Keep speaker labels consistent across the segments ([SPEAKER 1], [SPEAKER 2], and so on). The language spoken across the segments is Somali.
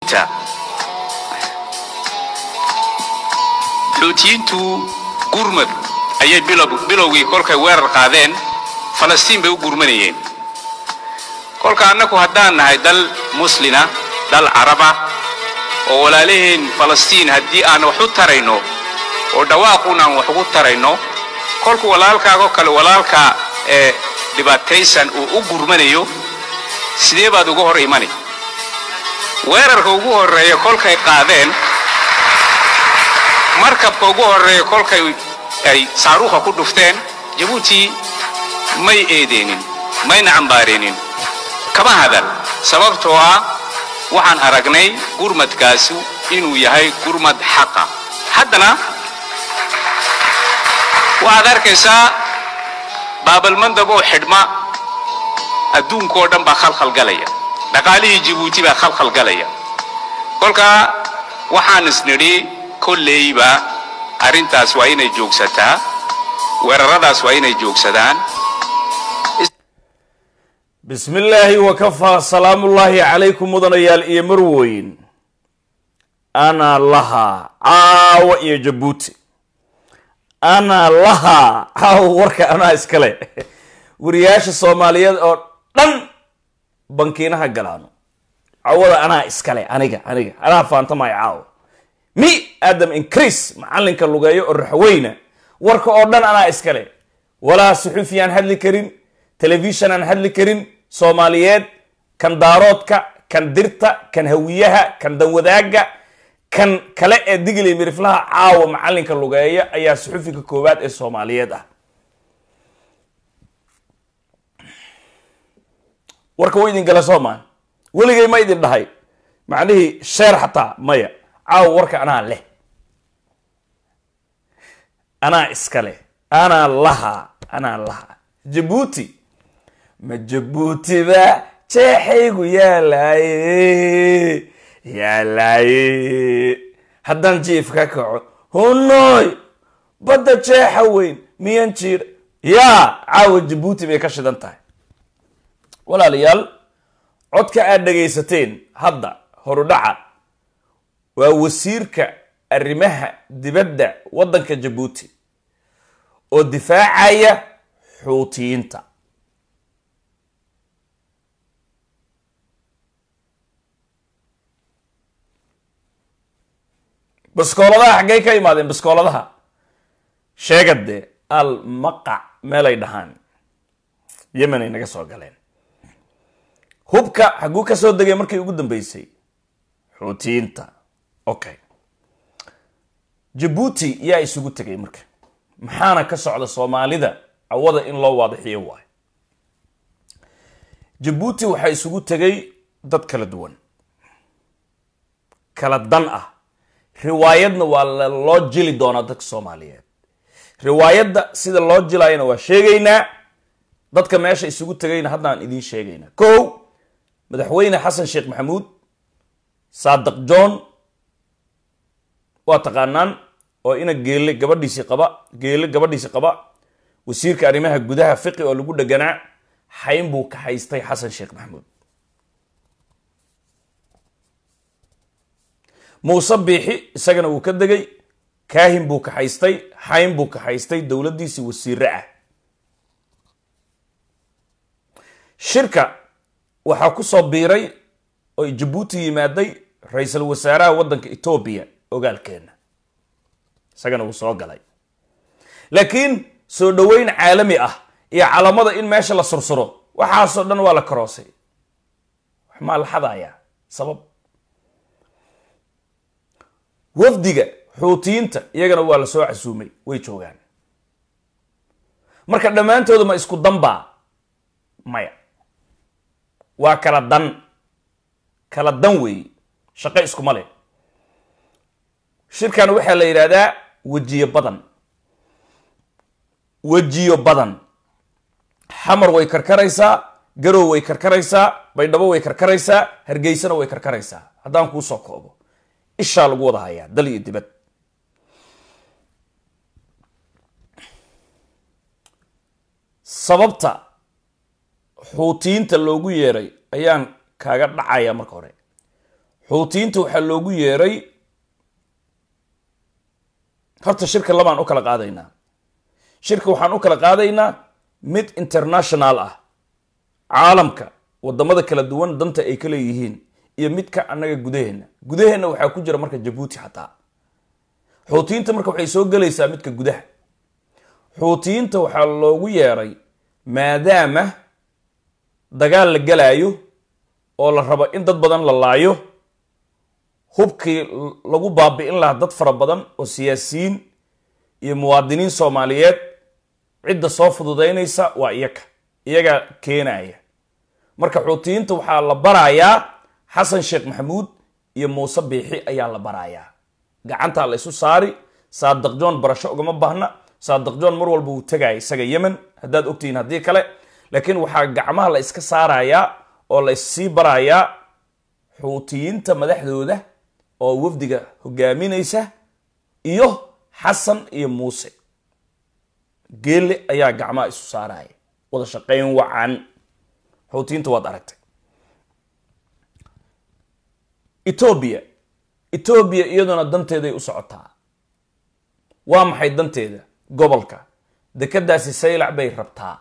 [SPEAKER 1] xuutiyiintu gurmad ayay bilowgii kolkay weerar qaadeen falastiin bay u gurmanayeen kolka annagu haddaan nahay dal muslina dal caraba oo walaalaheen falastiin haddii aan wax u tarayno oo dhawaaquun aan wax ugu tarayno kolku walaalkaagoo kale walaalka ee dhibaataysan uu u gurmanayo sidee baad uga hor imani weerarka ugu horreeya kolkay qaadeen markabka ugu horreeya kolkay ay saaruuha ku dhufteen jabuuti may eedeenin mayna cambaareenin kama hadal sababtoo ah waxaan aragnay gurmadkaasu inuu yahay gurmad xaqa haddana waxaad arkaysaa baabalmandab oo xidhma adduunkaoo dhan baa khalkhalgalaya dhaqaalihii jabuuti baa khalkhalgalaya kolkaa waxaan isnidhi kolleyba arrintaas waa inay joogsataa weeraradaas waa inay joogsadaan
[SPEAKER 2] bismi illaahi wakafaa salaamullaahi calaykum mudanayaal iyo marweyn ana lahaa caawa iyo jabuuti ana lahaa caawa warka anaa iskale wariyaasha soomaaliyeed oo dhan bankiinaha galaano cawada anaa iskale aniga aniga anaa faantamaya caawa mi aadam increase macalinka lugeeyo oo raxweyna warka oo dhan anaa iskale walaa suxufi aan hadli karin telefishon aan hadli karin soomaaliyeed kan daaroodka kan dirta kan hawiyaha kan danwadaaga kan kale ee digli miriflaha caawa macalinka lugeeya ayaa suxufiga koowaad ee soomaaliyeed ah warka wa idin gala soomaa weligay ma idin dhahay macnihii sheer xataa maya caawa warka anaa leh anaa iska leh anaa lahaa anaa lahaa jabuuti ma jabuutiba jeexaygu yaalaaye yaalaaye haddaan jiif ka kaco hunoy badda jeexa weyn miyan jiir yaa caawa jabuuti bay ka shidan tahay walaalayaal codka aad dhagaysateen hadda horudhaca waa wasiirka arrimaha dibadda waddanka jabuuti oo difaacaya xuutiyiinta baskooladaha xaggay ka imaadeen baskooladaha sheegade al maqac meelay dhahaan yemenay naga soo galeen hubka xagguu ka soo degay markii ugu dambeysay xuutiyiinta okay jabuuti yaa isugu tegay marka maxaana ka socda soomaalida cawada in loo waadixiyo waayo jabuuti waxaa isugu tegay dad kala duwan kala dan ah riwaayadna waa loo jili doonaa dadka soomaaliyeed riwaayadda sida loo jilayana waa sheegaynaa dadka meesha isugu tegayna haddaan idiin sheegaynaa ko madaxweyne xasan sheekh maxamuud saadiq john waa taqaanaan oo ina geelle gabadhiisii qaba geelle gabadhiisii qaba wasiirka arrimaha gudaha fiqi oo lagu dheganaa xayn buu ka haystay xasan sheekh maxamuud muuse biixi isagana wuu ka degay kaahin buu ka haystay xayn buu ka haystay dowladdiisii wasiire ah shirka waxaa ku soo biiray oo jabuuti yimaaday ra-iisul wasaaraha waddanka etoobiya ogaalkeenna isagana wuu soo galay laakiin soo dhoweyn caalami ah iyo calamada in meesha la sursuro waxaasoo dhan waa la karoosay wax maa la xadayaa sabab wafdiga xuutiyiinta iyagana waa la soo casuumay way joogaan marka dhammaantooda ma isku danbaa maya waa kala dan kala dan weeye shaqo iskuma leh shirkan waxaa la yidhaahdaa wejiyo badan wejiyo badan xamar way karkaraysaa garow way karkaraysaa baydhabo way karkaraysaa hargeysana way karkaraysaa haddaan kuu soo koobo ishaa lagu wada hayaa dal iyo dibad sababta xuutiyiinta loogu yeeray ayaan kaaga dhacaya marka hore xuutiyiinta waxaa loogu yeeray horta shirka labaan u kala qaadaynaa shirka waxaan u kala qaadaynaa mid international ah caalamka wadamada kala duwan danta ay ka leeyihiin iyo midka annaga gudaheenna gudaheenna waxaa ku jira marka jabuuti xataa xuutiyiinta marka waxay soo gelaysaa midka gudaha xuutiyiinta waxaa loogu yeeray maadaama dagaal la galaayo oo la rabo in dad badan la laayo hubkii lagu baabi'in lahaa dad fara badan oo siyaasiyiin iyo muwaadiniin soomaaliyeed cidda soo fududaynaysa waa iyaga iyagaa keenaya marka xuutiyiinta waxaa la barayaa xasan sheekh maxamuud iyo muuse biixi ayaa la barayaa gacantaa la isu saari saadiq john barasho ugama baahna saadiq john mar walba wuu tegaya isaga yemen haddaad ogtihiin haddii kale laakiin waxaa gacmaha la iska saarayaa oo la issii barayaa xuutiyiinta madaxdooda oo wafdiga hogaaminaysa iyo xasan iyo muuse geelle ayaa gacmaha isu saaraya wada shaqayn wacan xuutiyiinta waad aragtay etoobiya etoobiya iyaduna danteeday u socotaa waa maxay danteeda gobolka dekeddaasi saylac bay rabtaa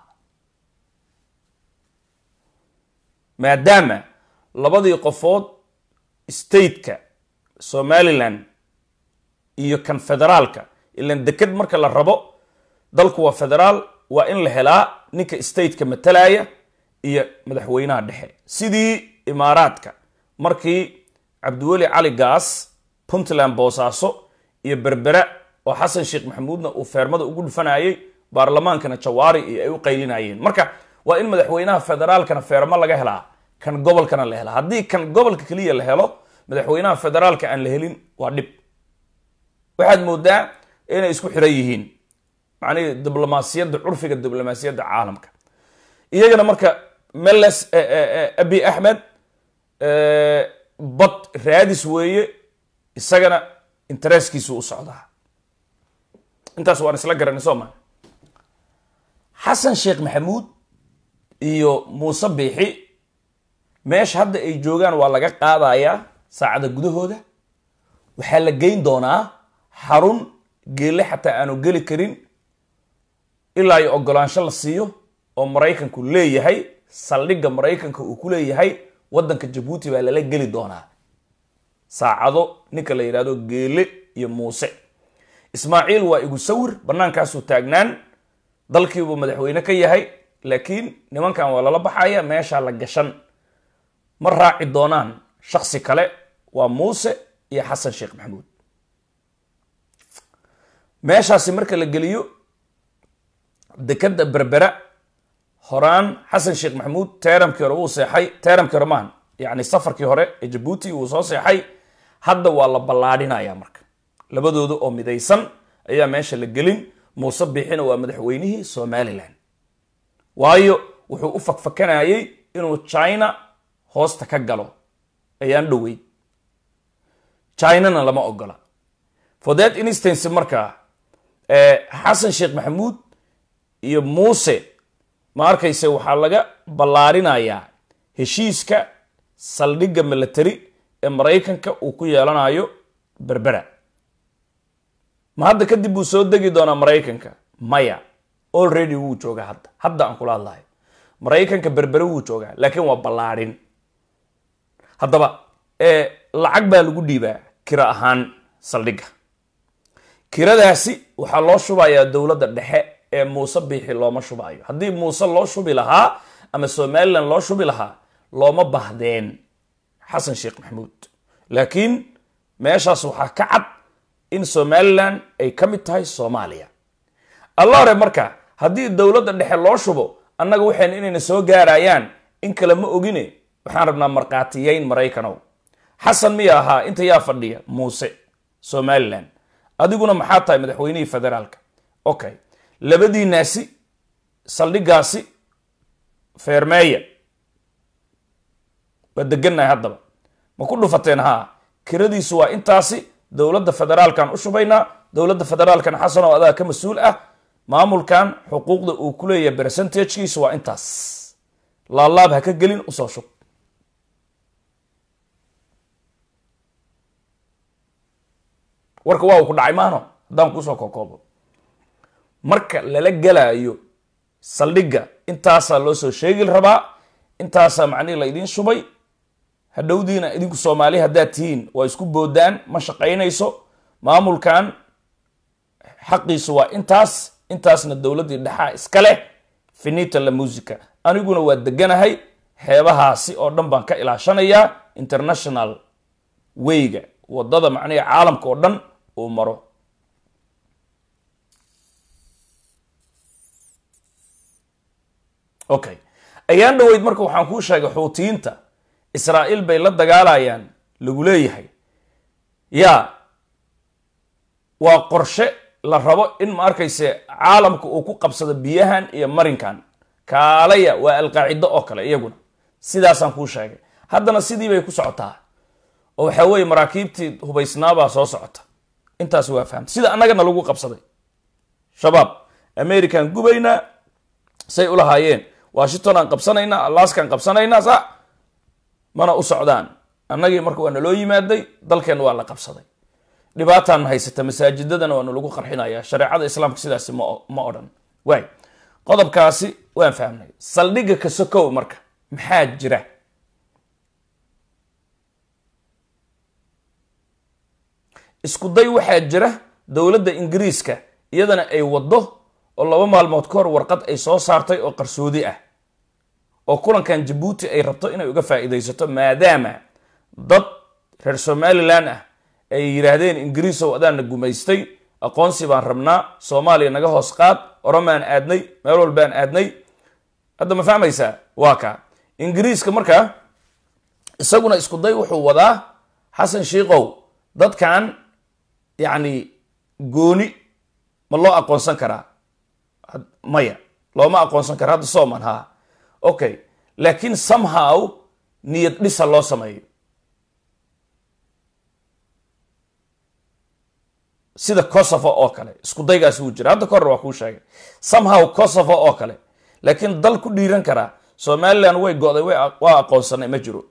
[SPEAKER 2] maadaama labadii qofood stateka somalilan iyo kan federaalka ilan deked marka la rabo dalku waa federaal waa in la helaa ninka stateka matalaya iyo madaxweynaha dhexe sidii imaaraadka markii cabdiweli cali gaas puntland boosaaso iyo berbera oo xasan sheekh maxamuudna uu feermada ugu dhufanayay baarlamaankana jawaari iyo ay u qaylinayeen marka waa in madaxweynaha federaalkana feermo laga helaa kan gobolkana la helaa haddii kan gobolka keliya la helo madaxweynaha federaalka aan la helin waa dhib waxaad moodaa inay isku xiran yihiin macnihii diblomaasiyadda curfiga diblomaasiyadda caalamka iyagana marka meles abi axmed bad raadis weeye isagana interesskiisu u socdaa intaas waan isla garanay soo ma xasan sheekh maxamuud iyo muuse biixi meesha hadda ay joogaan waa laga qaadayaa saacada gudahooda waxaa la geyn doonaa xarun geelle xataa aanu geli karin ilaa iyo ogolaansho la siiyo oo maraykanku leeyahay saldhigga maraykanka uu ku leeyahay waddanka jabuuti baa lala geli doonaa saacado ninka la yidhahdo geele iyo muuse ismaaciil waa igu sawir bannaankaasuu taagnaan dalkiibuu madaxweyne ka yahay laakiin nimankan waa lala baxaya meeshaa la gashan ma raaci doonaan shaksi kale waa muuse iyo xasan sheekh maxamuud meeshaasi marka la geliyo dekeda berbera horaan xasan sheekh maxamuud teeramkii hore wuu seexay teeramkii hore maahan yacni safarkii hore ee jabuuti wuu soo seexay hadda waa la ballaadhinaya marka labadooda oo midaysan ayaa meesha la gelin muuse biixina waa madaxweynihii somalilan waayo wuxuu u fakfakanayay inuu china hoosta ka galo ayaan dhoweyn chinana lama ogola for that instance markaa xasan sheekh maxamuud iyo muuse ma arkayse waxaa laga ballaarinayaa heshiiska saldhigga milatary ee maraykanka uu ku yeelanayo berbera ma hadda kadib buu soo degi doonaa maraykanka maya already wuu joogaa hadda hadda aan kula hadlayo maraykanka berbere wuu joogaa laakiin waa ballaadhin haddaba lacag baa lagu dhiibaa kira ahaan saldhigga kiradaasi waxaa loo shubayaa dowladda dhexe ee muuse biixi looma shubaayo haddii muuse loo shubi lahaa ama somalilan loo shubi lahaa looma bahdeen xasan sheekh maxamuud laakiin meeshaas waxaa ka cad in somalilan ay ka mid tahay soomaaliya alla hore marka haddii dowladda dhexe loo shubo annaga waxayn inayna soo gaarayaan in kale ma ogine waxaan rabnaa markhaatiyeyn maraykanow xasan miya ahaa inta yaa fadhiya muuse somalilan adiguna maxaa tahay madaxweynihii federaalka okay labadiinaasi saldhiggaasi feermeeya waa degannahay haddaba ma ku dhufateen haa kiradiisu waa intaasi dowladda federaalkan u shubaynaa dowladda federaalkan xasan oo adaa ka mas-uul ah maamulkan xuquuqda uu ku leeyahay percentagekiisu waa intaas laalaab ha ka gelin usoo shub warka waa uu ku dhacay maano haddaan kuusoo kokoobo marka lala gelaayo saldhigga intaasaa loo soo sheegi rabaa intaasaa macnihi la idiin shubay hadhowdiina idinku soomaali haddaad tihiin waa isku boodaan ma shaqaynayso maamulkan xaqiisu waa intaas intaasna dowladdii dhexaa iska leh finita la musica aniguna waa deganahay xeebahaasi oo dhan baan ka ilaashanayaa international wayga wadada macnihi caalamka oo dhan uu maro okay ayaan dhoweyd marka waxaan kuu sheegay xuutiyiinta israa'iil bay la dagaalayaan lagu leeyahay yaa waa qorshe la rabo in ma arkayse caalamka uu ku qabsado biyahan iyo marinkan kaalaya waa alqaacido oo kale iyaguna sidaasaan kuu sheegay haddana sidii bay ku socotaa oo waxaa weeye maraakiibtii hubaysnaabaa soo socota intaas waa fahamta sida annagana lagu qabsaday shabaab american gubaynaa say ulahaayeen washington aan qabsanaynaa alaskaan qabsanaynaa sa mana u socdaan annagii marka waa naloo yimaaday dalkeenna waa la qabsaday dhibaataan haysata masaajidadana waanu lagu qarxinaya shareecada islaamka sidaasi ma ma odhan waay qodobkaasi waan fahmnay saldhigga kasokow marka maxaa jira isku day waxaa jira dowladda ingiriiska iyadana ay waddo oo laba maalmood ka hor warqad ay soo saartay oo qarsoodi ah oo kulankan jabuuti ay rabto inay uga faa'iidaysato maadaama dad reer somalilan ah ay yidhaahdeen ingiriisow adaana gumaystay aqoonsi baan rabnaa soomaaliya naga hoos qaad oromaan aadnay meel walbaan aadnay hadda ma fahmaysaa waa kaa ingiriiska markaa isaguna isku day wuxuu wadaa xasan shiikow dadkan yacni gooni ma loo aqoonsan karaa maya looma aqoonsan kara hadda sooman haa okay laakiin somehow niyad dhisa loo sameeyo sida kosovo oo kale isku daygaasi wuu jira hadda ka hor waa kuu sheegay somehow kosovo oo kale laakiin dal ku dhiiran karaa somalilan way go'day waa aqoonsanay ma jiro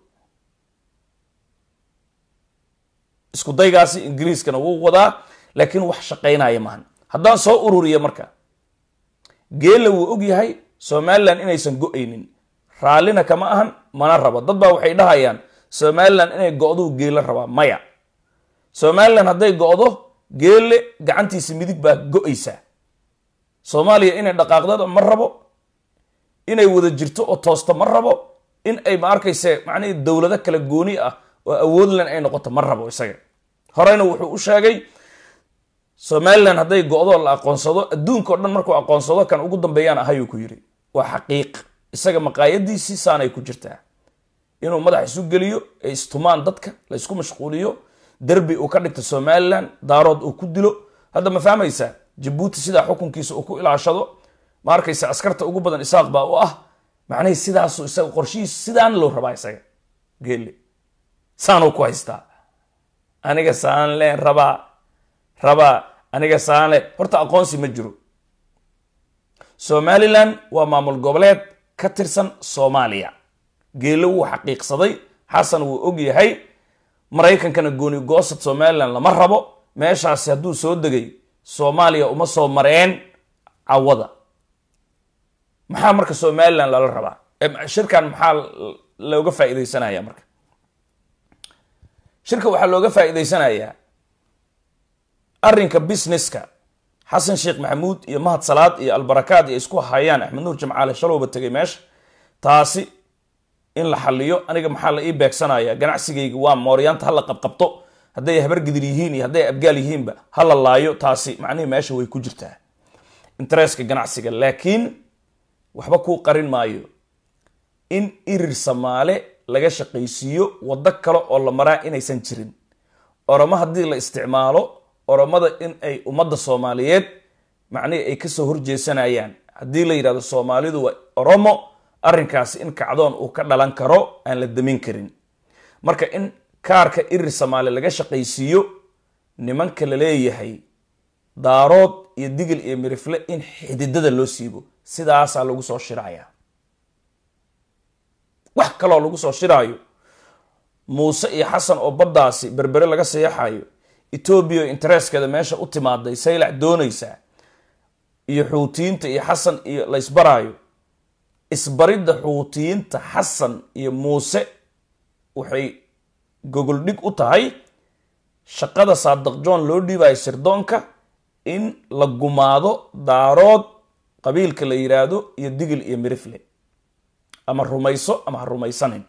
[SPEAKER 2] isku daygaasi ingiriiskana wuu wadaa laakiin wax shaqaynaya maahan haddaan soo ururiya marka geella wuu og yahay somalilan inaysan go-aynin raallina kama ahan mana rabo dad baa waxay dhahayaan somalilan inay go'duu geella rabaa maya somalilan hadday go'do geelle gacantiisa midig baa go-aysaa soomaaliya inay dhaqaaqdada ma rabo inay wada jirto oo toosto ma rabo in ay ma arkayse macnihii dowlado kala gooni ah oo awoodlan ay noqoto ma rabo isaga horeyna wuxuu u sheegay somalilan hadday go-do la aqoonsado adduunkao dhan markuu aqoonsado kan ugu dambeeyaan ahayuu ku yidhi waa xaqiiq isaga maqaayadiisii saanay ku jirtaa inuu madax isu geliyo ay istumaan dadka la isku mashquuliyo derbi uu ka dhigto somalilan daarood uu ku dilo hadda ma fahmaysaa jabuuti sidaa xukunkiisa uu ku ilaashado ma arkaysa askarta ugu badan isaaq baa u ah macnahii sidaasu isaga qorshihiisa sidaana loo rabaa isaga geelle saanuu ku haystaa aniga saan leen rabaa rabaa aniga saan le horta aqoonsi ma jiro somalilan waa maamul goboleed ka tirsan soomaaliya geelle wuu xaqiiqsaday xasan wuu og yahay maraykankana gooni goosad somalilan lama rabo meeshaasi hadduu soo degay soomaaliya uma soo mareen cawada maxaa marka somalilan lala rabaa shirkan maxaa looga faa'iidaysanaya marka shirka waxaa looga faa'iidaysanayaa arrinka businesska xasan sheekh maxamuud iyo mahad salaad iyo albarakaad iyo isku hayaan axmed nuur jamcaale shalowba tegay meesha taasi in la xaliyo aniga maxaa la ii beegsanaya ganacsigayga waa mooryaanta hala qabqabto hadday habargidir yihiin iyo hadday abgaal yihiinba hala laayo taasi macnihii meesha way ku jirtaa interestka ganacsiga laakiin waxba kuu qarin maayo in irir samaale laga shaqaysiiyo waddo kale oo la maraa inaysan jirin oromo haddii la isticmaalo oromada in ay ummadda soomaaliyeed macnihii ay kasoo horjeesanayaan haddii la yidhahdo soomaalidu waa oromo arrinkaasi in kacdoon uu ka dhalan karo aan la damin karin marka in kaarka irir samaale laga shaqaysiiyo nimanka la leeyahay daarood iyo digil iyo mirifle in xididada loo siibo sidaasaa lagu soo shiraya wax kaloo lagu soo shiraayo muuse iyo xasan oo baddaasi berbere laga seexayo etoobiya intereskeeda meesha u timaaday saylac doonaysaa iyo xuutiyiinta iyo xasan iyo la isbaraayo isbaridda xuutiyiinta xasan iyo muuse waxay gogol dhig u tahay shaqada saadaq john loo dhiibayo sirdoonka in la gumaado daarood qabiilka la yidhaahdo iyo digil iyo mirifle ama rumayso ama ha rumaysanin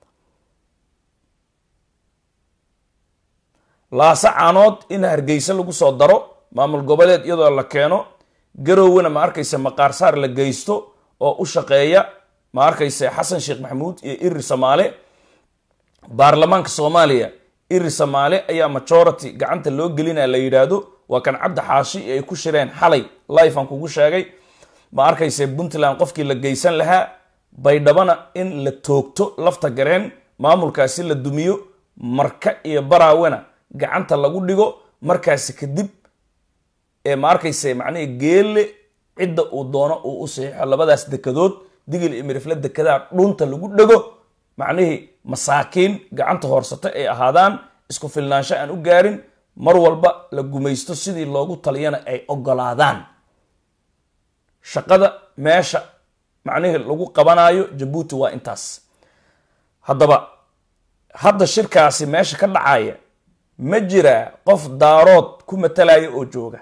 [SPEAKER 2] laase caanood in hargeysa lagu soo daro maamul goboleed iyadoo la keeno garowena ma arkaysa maqaarsaar la geysto oo u shaqeeya ma arkaysa xasan sheekh maxamuud iyo iri samaale baarlamaanka soomaaliya iri samaale ayaa majority gacanta loo gelinaa la yidhaahdo waa kan cabdi xaashi ay ku shireen xalay life aan kugu sheegay ma arkayse puntland qofkii la geysan lahaa baydhabana in la toogto lafta gareen maamulkaasi la dumiyo marka iyo baraawena gacanta lagu dhigo markaasi kadib ee ma arkayse macnihi geelle cidda uu doono uu u saxiixo labadaas dekadood digil iyo mirifle dekadaha dhunta lagu dhego macnihii masaakiin gacanta hoorsata ay ahaadaan isku filnaansho aan u gaarin mar walba la gumaysto sidii loogu taliyana ay ogolaadaan shaqada meesha macnihii lagu qabanayo jabuuti waa intaas haddaba hadda shirkaasi meesha ka dhacaya ma jiraa qof daarood ku matalaya oo jooga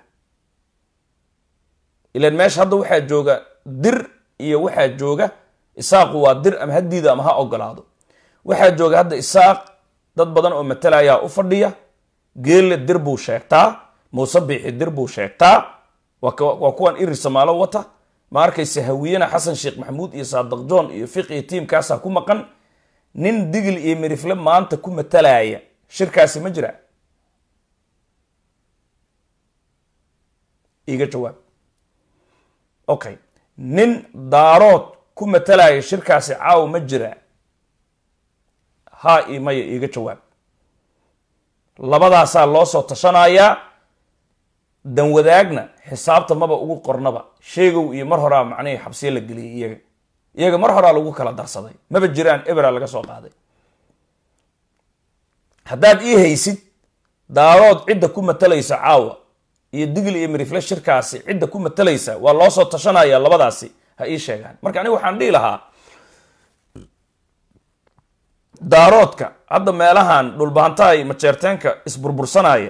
[SPEAKER 2] ilan meesha hadda waxaa jooga dir iyo waxaa jooga isaaqu waa dir ama hadiida ama ha ogolaado waxaa jooga hadda isaaq dad badan oo matalayaa u fadhiya geelle dir buu sheegtaa muuse biixi dir buu sheegtaa waa kuwan iri samaalo wata ma arkayse hawiyena xasan sheekh maxamuud iyo saadaq john iyo fiq iyo tiimkaasaa ku maqan nin digil iyo mirifle maanta ku matalaya shirkaasi ma jira iga jawaab okay nin daarood ku matalaya shirkaasi caaw ma jira haa iyo maya iiga jawaab labadaasaa loo soo tashanayaa danwadaagna xisaabta maba ugu qornaba sheegow iyo mar horaa macnihii xabsiye la geliyay iyaga iyaga mar horaa lagu kala darsaday maba jiraan ebera laga soo qaaday haddaad ii haysid daarood cidda ku matalaysa caawa iyo digil iyo mirifle shirkaasi cidda ku matalaysa waa loo soo tashanaya labadaasi ha ii sheegaan marka aniga waxaan dhihi lahaa daaroodka hadda meelahan dhulbaantaay majeerteenka isburbursanaya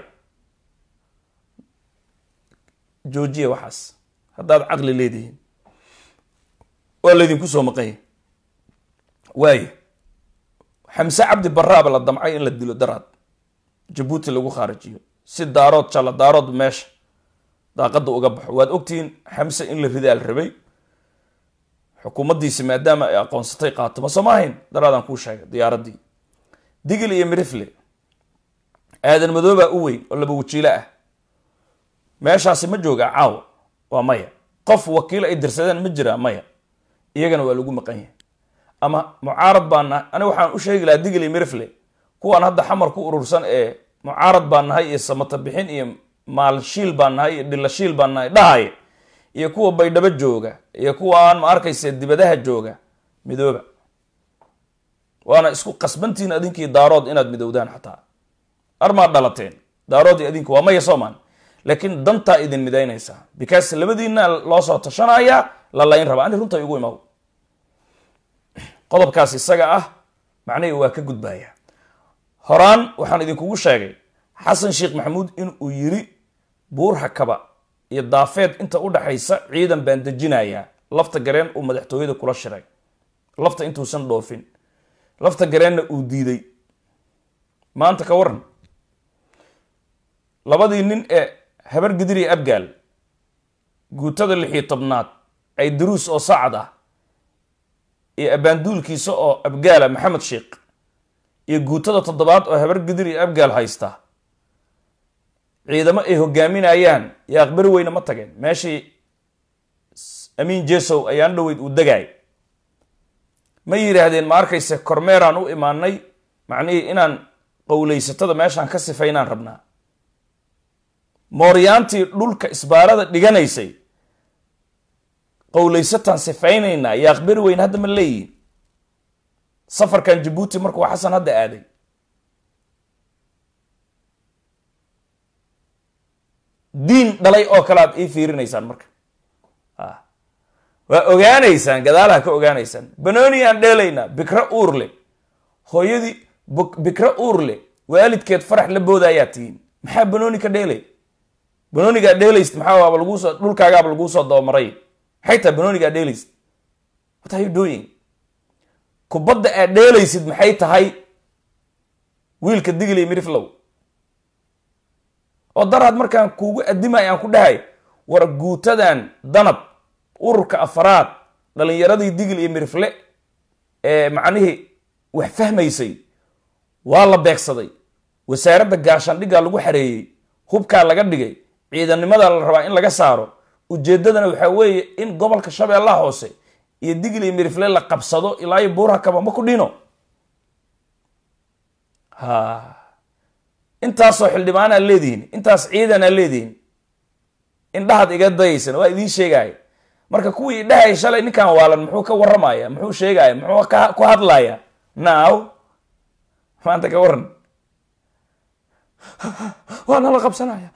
[SPEAKER 2] joojiya waxaas haddaad caqli leedihiin waa laydinku soo maqanya waayo xamse cabdi baraaba la damcay in la dilo daraad jabuuti lagu khaarijiyo si daarood jalla daarood meesha daaqadda uga baxo waad ogtihiin xamse in la ridaa la rabay xukuumaddiisi maadaama ay aqoonsatay qaatoma soo ma ahayn daraadaan kuu sheegay diyaaraddii digil iyo mirifle aadan madoobaa u weyn oo laba wajiilo ah meeshaasi ma joogaa caawa waa maya qof wakiil ay dirsadeen ma jiraa maya iyagana waa lagu maqan yahay ama mucaarad baan nahay aniga waxaan u sheegi lahaa digil iyo mirifle kuwaan hadda xamar ku urursan ee mucaarad baan nahay iyo samata bixin iyo maalshiil baan nahay iyo dhilashiil baan nahay dhahaya iyo kuwa baydhabo jooga iyo kuwaan ma arkaysa dibadaha jooga midooba waana isku qasbantihiin adinkii daarood inaad midowdaan xataa armaad dhalateen daarood iyo adinku waa maya soomaan laakiin dantaa idin midaynaysaa because labadiina loo soo tashanaya la layn rabaa ani runta igu imaw qodobkaas isaga ah macnihii waa ka gudbaya horaan waxaan idinkugu sheegay xasan sheekh maxamuud in uu yiri buur hakaba iyo daafeed inta u dhaxaysa ciidan baan dejinayaa lafta gareen uu madaxtooyada kula shiray lafta intuusan dhoofin lafta gareenna uu diiday maanta ka waran labadii nin ee habar gidir iyo abgaal guutada lixiyo tobnaad ay daruus oo sacad ah iyo abaanduulkiisa oo abgaala maxamed sheekh iyo guutada toddobaad oo habar gidir iyo abgaal haysta ciidamo ay hogaaminayaan iyo aqbari weyne ma tageen meeshii amiin jesow ayaan dhoweyd uu degaay ma yidhaahdeen ma arkayse kormeeraan u imaanay macnihii inaan qowlaysatada meeshaan ka sifaynaan rabnaa mooryaantii dhulka isbaarada dhiganaysay qowlaysataan sifaynaynaa iyo aqbari weyne hadda ma leeyihin safarkan jabuuti markuu xasan hadda aaday diin dhalay oo kale aad ii fiirinaysaan marka waa ogaanaysaan gadaalaha ka ogaanaysaan banooni aan dheelaynaa bikro uurle hooyadii bikro uurle waalidkeed farax la booda ayaa tihiin maxaa banooni ka dheelay banoonigaa dheelaysid maxaa waaba lagusoo dhulkaagaaba laguu soo dabamaray maxay tahay banoonigaa dheelaysid what are you doing kubadda aad dheelaysid maxay tahay wiilka digilay miriflow oo daraad markaan kuugu adimay aan ku dhahay war guutadan danab ururka afaraad dhalinyaradii digil iyo mirifle ee macnihii wax fahmaysay waa la beegsaday wasaaradda gaashaandhiggaa lagu xareeyey hubkaa laga dhigay ciidannimada la rabaa in laga saaro ujeeddadana waxaa weeye in gobolka shabeellaha hoose iyo digil iyo mirifle la qabsado ilaa iyo buuraha kaba ma ku dhino ha intaasoo xildhibaanaa leedihiin intaas ciidanaa leedihiin indhahaad iga dayaysan waa idiin sheegaya marka kuwii idhahaya shalay ninkan waalan muxuu ka warramaya muxuu sheegaya muxuu ku hadlaya now maanta ka waran waa nala qabsanaya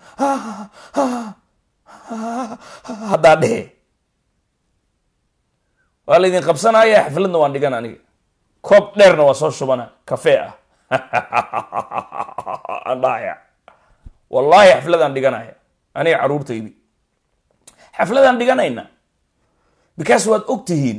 [SPEAKER 2] haddaa dhehe waa laydin qabsanaya xafladna waan dhigan aniga koob dheerna waa soo shubana kafee ah aan dhahaya wallaahi xafladaan dhiganaya aniga caruurtaydi xafladaan dhiganayna because waad og tihiin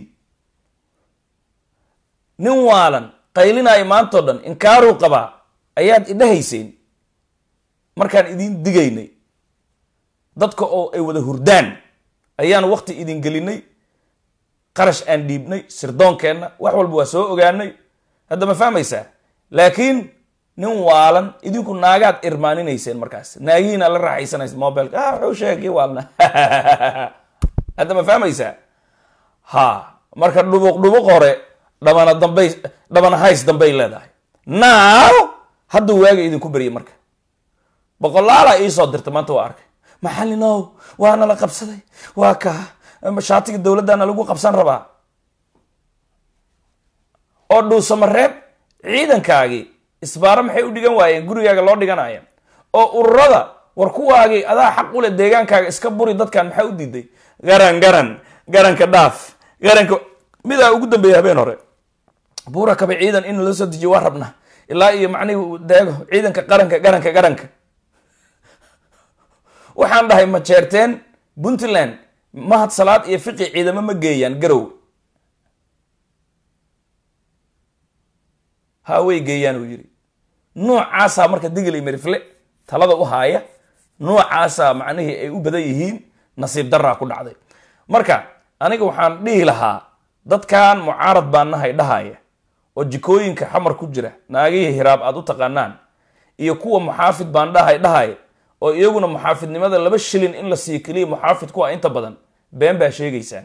[SPEAKER 2] nin waalan qaylinaayo maantao dhan inkaaruu qabaa ayaad idhahayseen markaan idin digaynay dadka oo ay wada hurdaan ayaan wakti idin gelinay qarash aan dhiibnay sirdoonkeenna wax walba waa soo ogaanay hadda ma fahmaysaa laakiin nin waalan idinku naagaad irmaaninayseen markaas naagihiina la raaxaysanaysa mobilka ah wuxuu sheegay waalna hadda ma fahmaysaa ha marka dhubuq dhubuq hore dhabana dambay dhabana hays dambay leedahay now hadduu waaga idinku beryay marka boqolaalaa iisoo dirta maanta waa arkay maxallinow waana la qabsaday waa ka shaatiga dowladdana lagu qabsan rabaa oo dhuusamareeb ciidankaagii isbaaro maxay u dhigan waayeen gurigaaga loo dhiganaya oo ururada war kuwaagii adaa xaq u leh deegaankaaga iska buri dadkan maxaa u diiday garan garan garanka dhaaf garanka midaa ugu dambeeya habeen hore buura kaba ciidan in loo soo dejiyo waa rabna ilaa iyo macnihi deego ciidanka qaranka garanka garanka waxaan dhahay ma jeerteen puntland mahad salaad iyo fiqi ciidamo ma geeyaan garow ha way geeyaan uu yidhi noocaasaa marka digil iyo mirifle talada u haaya noocaasaa macnihii ay u badan yihiin nasiib daraa ku dhacday marka aniga waxaan dhihi lahaa dadkan mucaarad baa nahay dhahaya oo jikooyinka xamar ku jira naagihii hiraab aad u taqaanaan iyo kuwa muxaafid baan dhahay dhahaya oo iyaguna muxaafidnimada laba shilin in la siiyo keliya muxaafid kuwa inta badan been baa sheegaysaan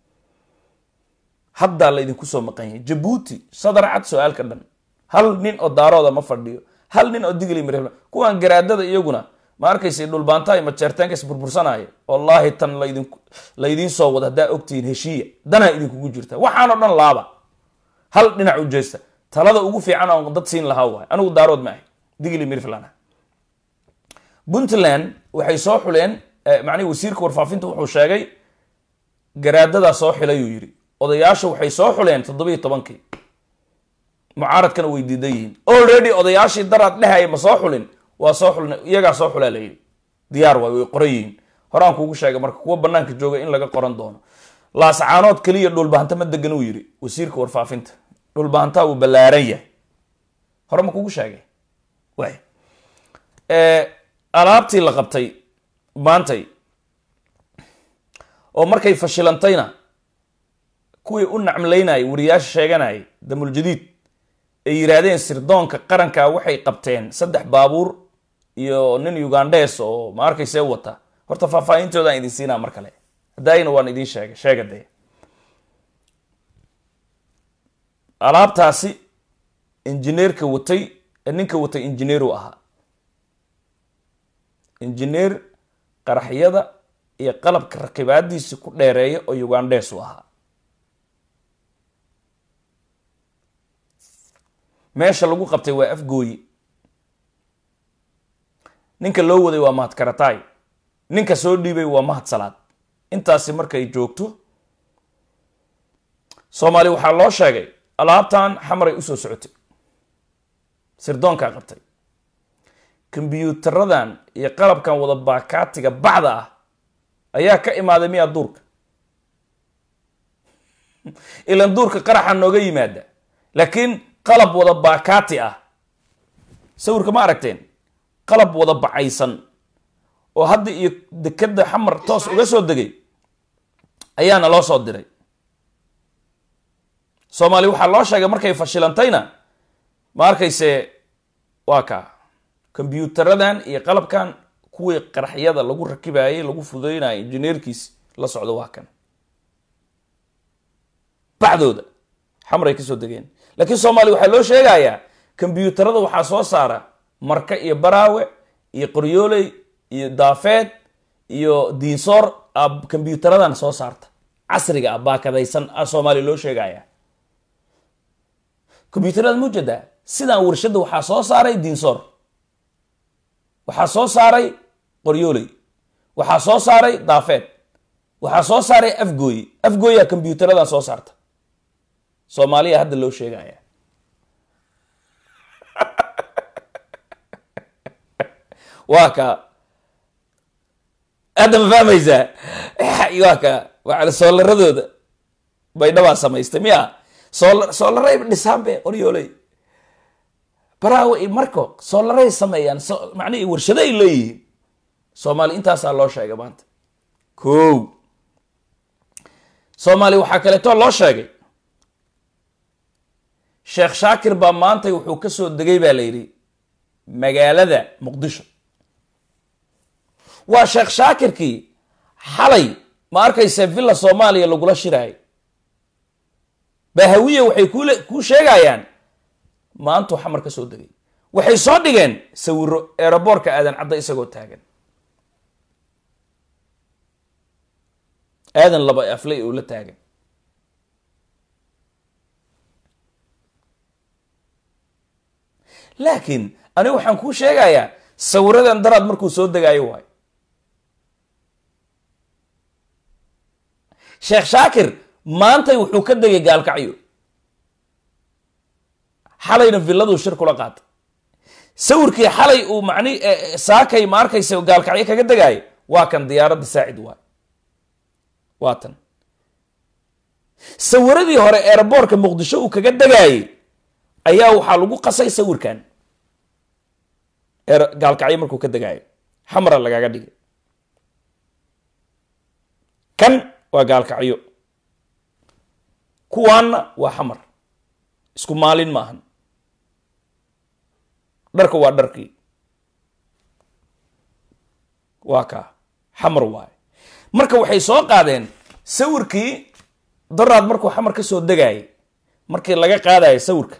[SPEAKER 2] haddaa laydinku soo maqan yahay jabuuti sadar cad su-aalka dhan hal nin oo daarooda ma fadhiyo hal nin oo digli mir kuwan garaadada iyaguna ma arkaysa dhulbaanta iyo majeertaanka is burbursanaya wallaahi tan laydin laydiin soo wada haddaa ogtihiin heshiiya danaa idinkugu jirta waxaanoo dhan laaba hal dhinac u jeesta talada ugu fiican oon dad siin lahaa waay anigu daarood ma ahay digli mirflan puntland waxay soo xuleen macnihi wasiirka warfaafinta wuxuu sheegay garaadadaa soo xilayuu yidhi odayaasha waxay soo xuleen toddobiyo tobankii mucaaradkana way diidan yihiin already odayaashii daraad dhehaya ma soo xulin waa soo xulin iyagaa soo xulaa layidhi diyaar waay way qoran yihiin horaan kuugu sheegay marka kuwa banaanka jooga in laga qoran doono laascaanood keliya dhulbahanta ma degan uu yidhi wasiirka warfaafinta dhulbahantaa wuu ballaaran yahay hore ma kugu sheegay waay alaabtii la qabtay maantay oo markay fashilantayna kuwii u nacmlaynayay wariyaasha sheeganayay damuljadiid ay yidhaahdeen sirdoonka qaranka waxay qabteen saddex baabuur iyo nin ugandhes oo ma arkaysee wata horta faahfaahintoodaan idin siinaa mar kale haddaayna waan idin sheegay sheega dee alaabtaasi injineerka watay ninka watay injineeru ahaa injineer qaraxyada iyo qalabka rakibaadiisi ku dheereeya oo ugandhes u ahaa meesha lagu qabtay waa afgooyi ninka loo waday waa mahadkaratay ninka soo dhiibay waa mahad salaad intaasi markay joogto soomaali waxaa loo sheegay alaabtan xamaray usoo socotay sirdoonkaa qabtay kombyuutaradan iyo qalabkan wada baakaatiga bacda ah ayaa ka imaaday miyaa duurka ilan duurka qaraxa nooga yimaada laakiin qalab wada baakaati ah sawirka ma aragteen qalab wada bacaysan oo hadda iyo dekeda xamar toos uga soo degay ayaana loo soo diray soomaali waxaa loo sheegay markay fashilantayna ma arkayse waa kaa kombyuutaradan iyo qalabkan kuwii qaraxyada lagu rakibayay lagu fudeynayo injineerkiis la socdo waa kan bacdooda xamray kasoo degeen laakiin soomaaliya waxaa loo sheegayaa kombyuutarada waxaa soo saara marka iyo baraawe iyo qoryooley iyo daafeed iyo diinsoor a kombyuutaradan soo saarta casriga ah baakadaysan a soomaaliya loo sheegaya kombyuutarada mujeedaa sidaan warshadda waxaa soo saaray diinsoor waxaa soo saaray qoryooley waxaa soo saaray daafeed waxaa soo saaray afgooyi afgooyaa kombyuutaradan soo saarta soomaaliya hadda loo sheegaya waa ka hadda ma fahmaysaa waa ka waa soolaradooda baydhabaa samaystay miya soola soolaray dhisaan be qoryooley baraawe i marko soolaray sameeyaan so macnihii warshado ay leeyihiin soomaali intaasaa loo sheegay maanta ko soomaali waxaa kaleeto loo sheegay sheekh shaakir baa maantay wuxuu ka soo degay baa la yidhi magaalada muqdisho waa sheekh shaakirkii xalay ma arkaysa villa soomaaliya lagula shiraayo bahawiya waxay kule kuu sheegayaan maantuu xamar ka soo degay waxay soo dhigeen sawiro eeraboorka aadan cadda isagoo taagan aadan laba aflay oo la taagan laakiin anigu waxaan kuu sheegayaa sawiradan daraad markuu soo degaayo waayo sheekh shaakir maantay wuxuu ka degay gaalkacyo xalayna villaduu shir kula qaatay sawirkii xalay uu macni saakay ma arkaysa gaalkacyo kaga degaayo waa kan diyaaradda saacid waay waa tan sawiradii hore eeraboorka muqdisho uu kaga degaayey ayaa waxaa lagu qasay sawirkan gaalkacyo markuu ka degaayo xamara lagaga dhigay kan waa gaalkacyo kuwaanna waa xamar isku maalin maahan dharka waa dharkii waa kaa xamar waaye marka waxay soo qaadeen sawirkii daraad markuu xamar ka soo degaayay markii laga qaadayo sawirka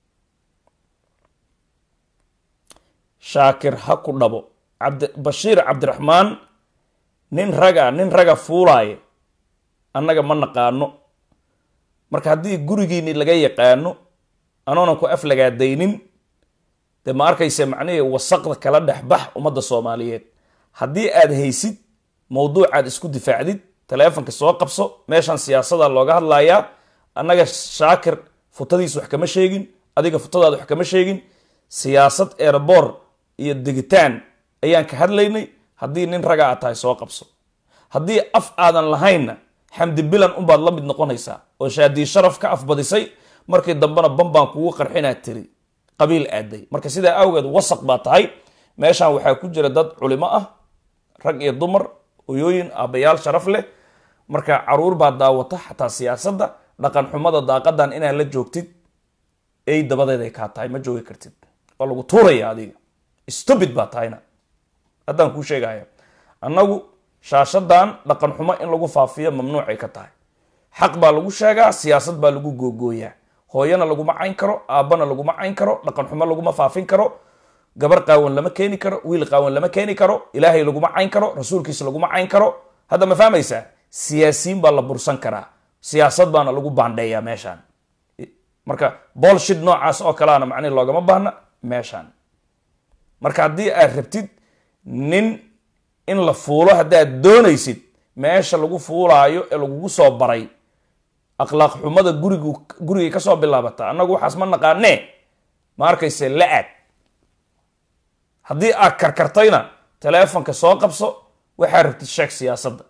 [SPEAKER 2] shaakir ha ku dhabo cabdi bashiir cabdiraxmaan nin raga nin raga fuulaaye annaga ma naqaano marka haddii gurigiini laga yaqaano anoonan ku aflagaadaynin dee ma arkayse macnihii wasaqda kala dhexbax ummadda soomaaliyeed haddii aad haysid mawduucaad isku difaacdid taleefonka soo qabso meeshan siyaasada looga hadlayaa annaga shaakir futadiis wax kama sheegin adiga futadaada wax kama sheegin siyaasad erebor iyo degitaan ayaan ka hadlaynay haddii nin raga aad tahay soo qabso haddii af aadan lahaynna xamdi bilan unbaad la mid noqonaysaa oo shaadii sharaf ka afbadisay markii dambena bambaan kugu qarxinaad tiri qabiil aaday marka sidaa awgeed wasaq baa tahay meeshan waxaa ku jira dad culimo ah rag iyo dumar hoyooyin aabbayaal sharaf leh marka caruur baa daawata xataa siyaasadda dhaqan xumada daaqadan inaad la joogtid ey dabadeed ay kaa tahay ma joogi kartid waa lagu tuuraya adiga stupid baa tahayna haddaan kuu sheegaya annagu shaashadan dhaqan xumo in lagu faafiyo mamnuucay ka tahay xaq baa lagu sheegaa siyaasad baa lagu googooyaa hooyana laguma cayn karo aabbana laguma cayn karo dhaqan xumo laguma faafin karo gabar qaawan lama keeni karo wiil qaawan lama keeni karo ilaahay laguma cayn karo rasuulkiisa laguma cayn karo hadda ma fahmaysaa siyaasiyiin baa la bursan karaa siyaasad baana lagu baandheeyaa meeshaan marka bolshid noocaas oo kaleana macnihi loogama baahna meeshaan marka haddii aad rabtid nin in la fuulo haddaad doonaysid meesha lagu fuulaayo ee lagugu soo baray akhlaaq xumada gurigu gurigay kasoo bilaabata annagu waxaas ma naqaanee ma arkayse la aad haddii aad karkartayna teleefonka soo qabso waxaa rabtid sheeg siyaasadda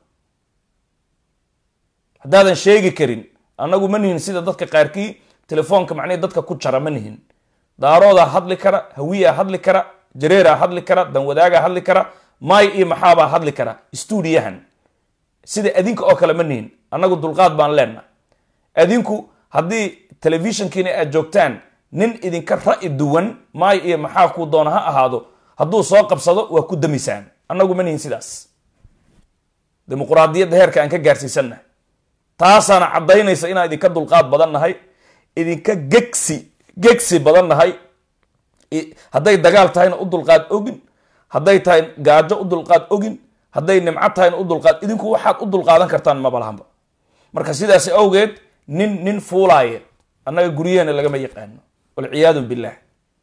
[SPEAKER 2] haddaadan sheegi karin annagu ma nihin sida dadka qaarkii telefoonka macnihi dadka ku jara ma nihin daaroodaa hadli kara hawiyaa hadli kara jareeraa hadli kara danwadaagaa hadli kara maay iyo maxaabaa hadli kara stuudiyahan sida adinka oo kale ma nihin annagu dulqaad baan leenna adinku haddii telefishinkiina aad joogtaan nin idinka ra'yi duwan maay iyo maxaa kuu doona ha ahaado hadduu soo qabsado waa ku damisaan annagu ma nihin sidaas dimuquraadiyadda heerka aan ka gaarsiisannahay taasaana caddaynaysa inaan idinka dulqaad badan nahay idinka gegsi gegsi badan nahay hadday dagaal tahayna u dulqaad ogin hadday tahay gaajo u dulqaad ogin hadday nimco tahayna u dulqaad idinku waxaad u dulqaadan kartaan mabalahanba marka sidaas awgeed nin nin fuulaaya annaga guryaheena lagama yaqaano walciyaadu billah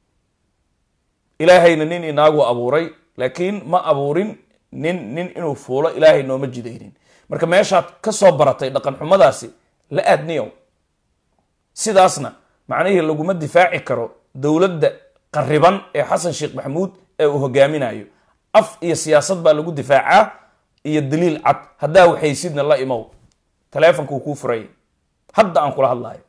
[SPEAKER 2] ilaahayna nin inaagu abuuray laakiin ma abuurin nin nin inuu fuulo ilaahay nooma jidaynin marka meeshaad ka soo baratay dhaqan xumadaasi la aadniyow sidaasna macnihii laguma difaaci karo dowladda qariban ee xasan sheekh maxamuud ee uu hogaaminayo af iyo siyaasad baa lagu difaacaa iyo daliil cad haddaa waxaysidna la imow taleefonkuu kuu furay hadda aan kula hadlayo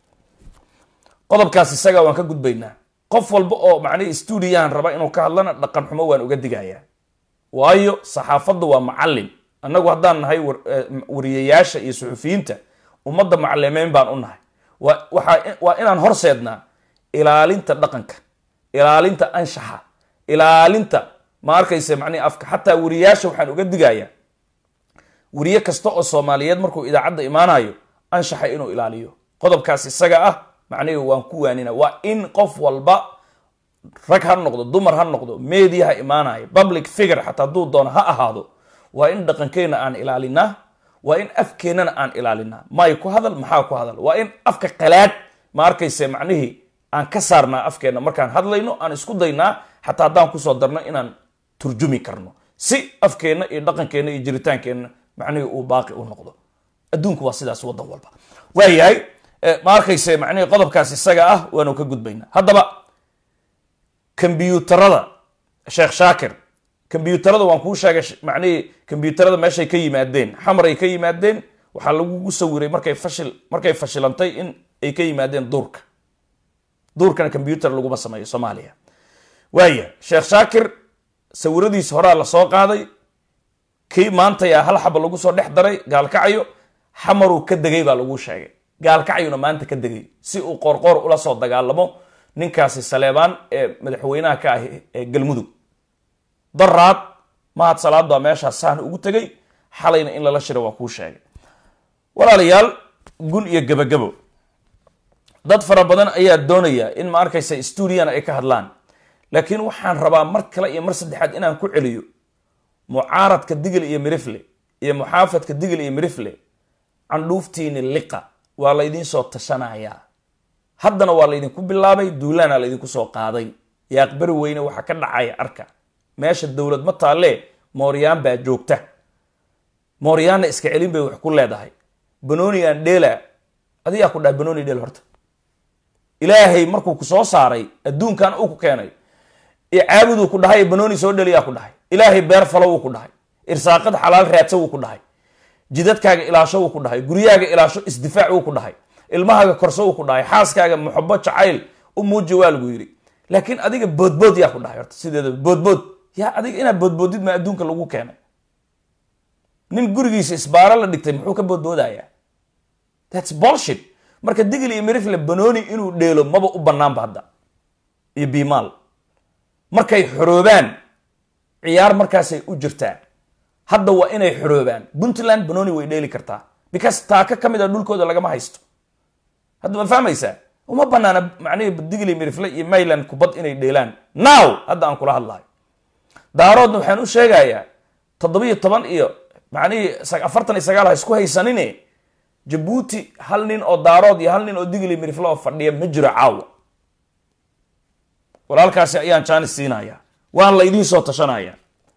[SPEAKER 2] qodobkaas isaga waan ka gudbaynaa qof walba oo macnihii stuudiyahan raba inuu ka hadlana dhaqan xumo waan uga digayaa waayo saxaafaddu waa macallin annagu haddaan nahay wariyayaasha iyo suxufiyiinta ummadda macalimeyn baan u nahay waa inaan horseednaa ilaalinta dhaqanka ilaalinta anshaxa ilaalinta ma arkayse macnihi afka xataa wariyayaasha waxaan uga digayaa wariye kasta oo soomaaliyeed markuu idaacadda imaanayo anshaxa inuu ilaaliyo qodobkaas isaga ah macnihi waan ku waanina waa in qof walba rag ha noqdo dumar ha noqdo media ha imaanayo public figure xataa hadduu doono ha ahaado waa in dhaqankeenna aan ilaalinaa waa in afkeennana aan ilaalinaa may ku hadal maxaa ku hadal waa in afka qalaad ma arkayse macnihii aan ka saarnaa afkeenna markaan hadlayno aan isku daynaa xataa haddaan kusoo darno inaan turjumi karno si afkeenna iyo dhaqankeenna iyo jiritaankeenna macnihii uu baaqi u noqdo adduunku waa sidaas waddan walba waayahay ma arkayse macnihii qodobkaas isaga ah waanu ka gudbaynaa haddaba kombyuutarada sheekh shaakir kombyuutarada waan kuu sheegay macnihii kombyuutarada meeshay ka yimaadeen xamaray ka yimaadeen waxaa lagugu sawiray markay fashil markay fashilantay in ay ka yimaadeen duurka duurkana kombyuutar laguma sameeyo soomaaliya waaya sheekh shaakir sawiradiisa horaa lasoo qaaday kii maantaya hal xaba lagu soo dhex daray gaalkacyo xamaruu ka degay baa laguu sheegay gaalkacyuna maanta ka degay si uu qoorqoor ula soo dagaalamo ninkaasi saleebaan ee madaxweynaha ka ah ee galmudug daraad mahad salaad baa meeshaas saan ugu tegay xalayna in lala shira waa kuu sheegay walaalayaal gun iyo gebagabo dad fara badan ayaa doonaya in ma arkaysa stuudiyan ay ka hadlaan laakiin waxaan rabaa mar kale iyo mar saddexaad inaan ku celiyo mucaaradka digil iyo mirifle iyo muxaafadka digil iyo mirifle candhuuftiini liqa waa laydiin soo tashanayaa haddana waa laydinku bilaabay duulaana laydinku soo qaaday yaaqbari weyne waxaa ka dhacaya arka meesha dowlad ma taalee mooryaan baa joogta mooryaanna iska celin bay wax ku leedahay banoni aan dheela adigaa ku dhahay banoni dheel horta ilaahay markuu ku soo saaray adduunkan uu ku keenay caabuduu ku dhahay banoni soo dheliyaa ku dhahay ilaahay beer falo wuu ku dhahay irsaaqad xalaal raadsa wuu ku dhahay jidadkaaga ilaasho wuu ku dhahay guryaaga ilaasho isdifaac wuu ku dhahay ilmahaaga korso wuu ku dhahay xaaskaaga muxabo jacayl u muuji waa lagu yidhi laakiin adiga boodbood yaa ku dhahay horta sideeda boodbood yaa adiga inaad boodboodid maa adduunka lagu keenay nin gurigiisa isbaaro la dhigtay muxuu ka boodboodayaa thats bolshit marka digil iyo mirifle banoni inuu dheelo maba u banaanba hadda iyo bimaal markay xoroobaan ciyaar markaasay u jirtaa hadda waa inay xoroobaan puntland banoni way dheeli kartaa because taaka ka mid a dhulkooda lagama haysto hadda ma fahmaysaa uma banaana macnihii digli mirifle iyo mayland kubad inay dheelaan now hadda aan kula hadlayo daaroodna waxaan u sheegayaa toddobiyo toban iyo macnihii afartan iyo sagaal ha isku haysanine jabuuti hal nin oo daarood iyo hal nin oo digli mirifle oo fadhiya ma jiro caawa walaalkaasi ayaan jaanis siinaya waan la idiin soo tashanaya